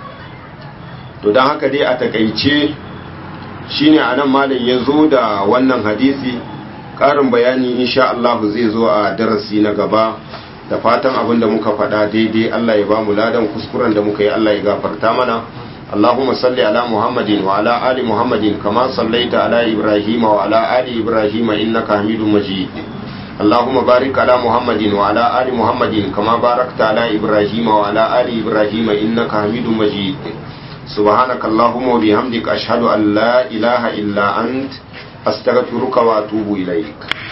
to don haka dai a takaice shine anan malam ya zo da wannan hadisi ƙarin bayani insha Allah zai zo a darasi na gaba da fatan abin da muka faɗa daidai Allah ya ba mu ladan kuskuren da muka yi Allah ya gafarta mana Allahumma salli ala Muhammadin wa ala ali Muhammadin kama sallaita ala Ibrahim wa ala ali Ibrahim innaka Hamidum Majid Allahumma barik ala Muhammadin wa ala ali Muhammadin kama barakta ala Ibrahim wa ala ali Ibrahim innaka Hamidum Majid subhanakallahumma wa bihamdika ashhadu an la ilaha illa ant astaghfiruka wa atubu ilaik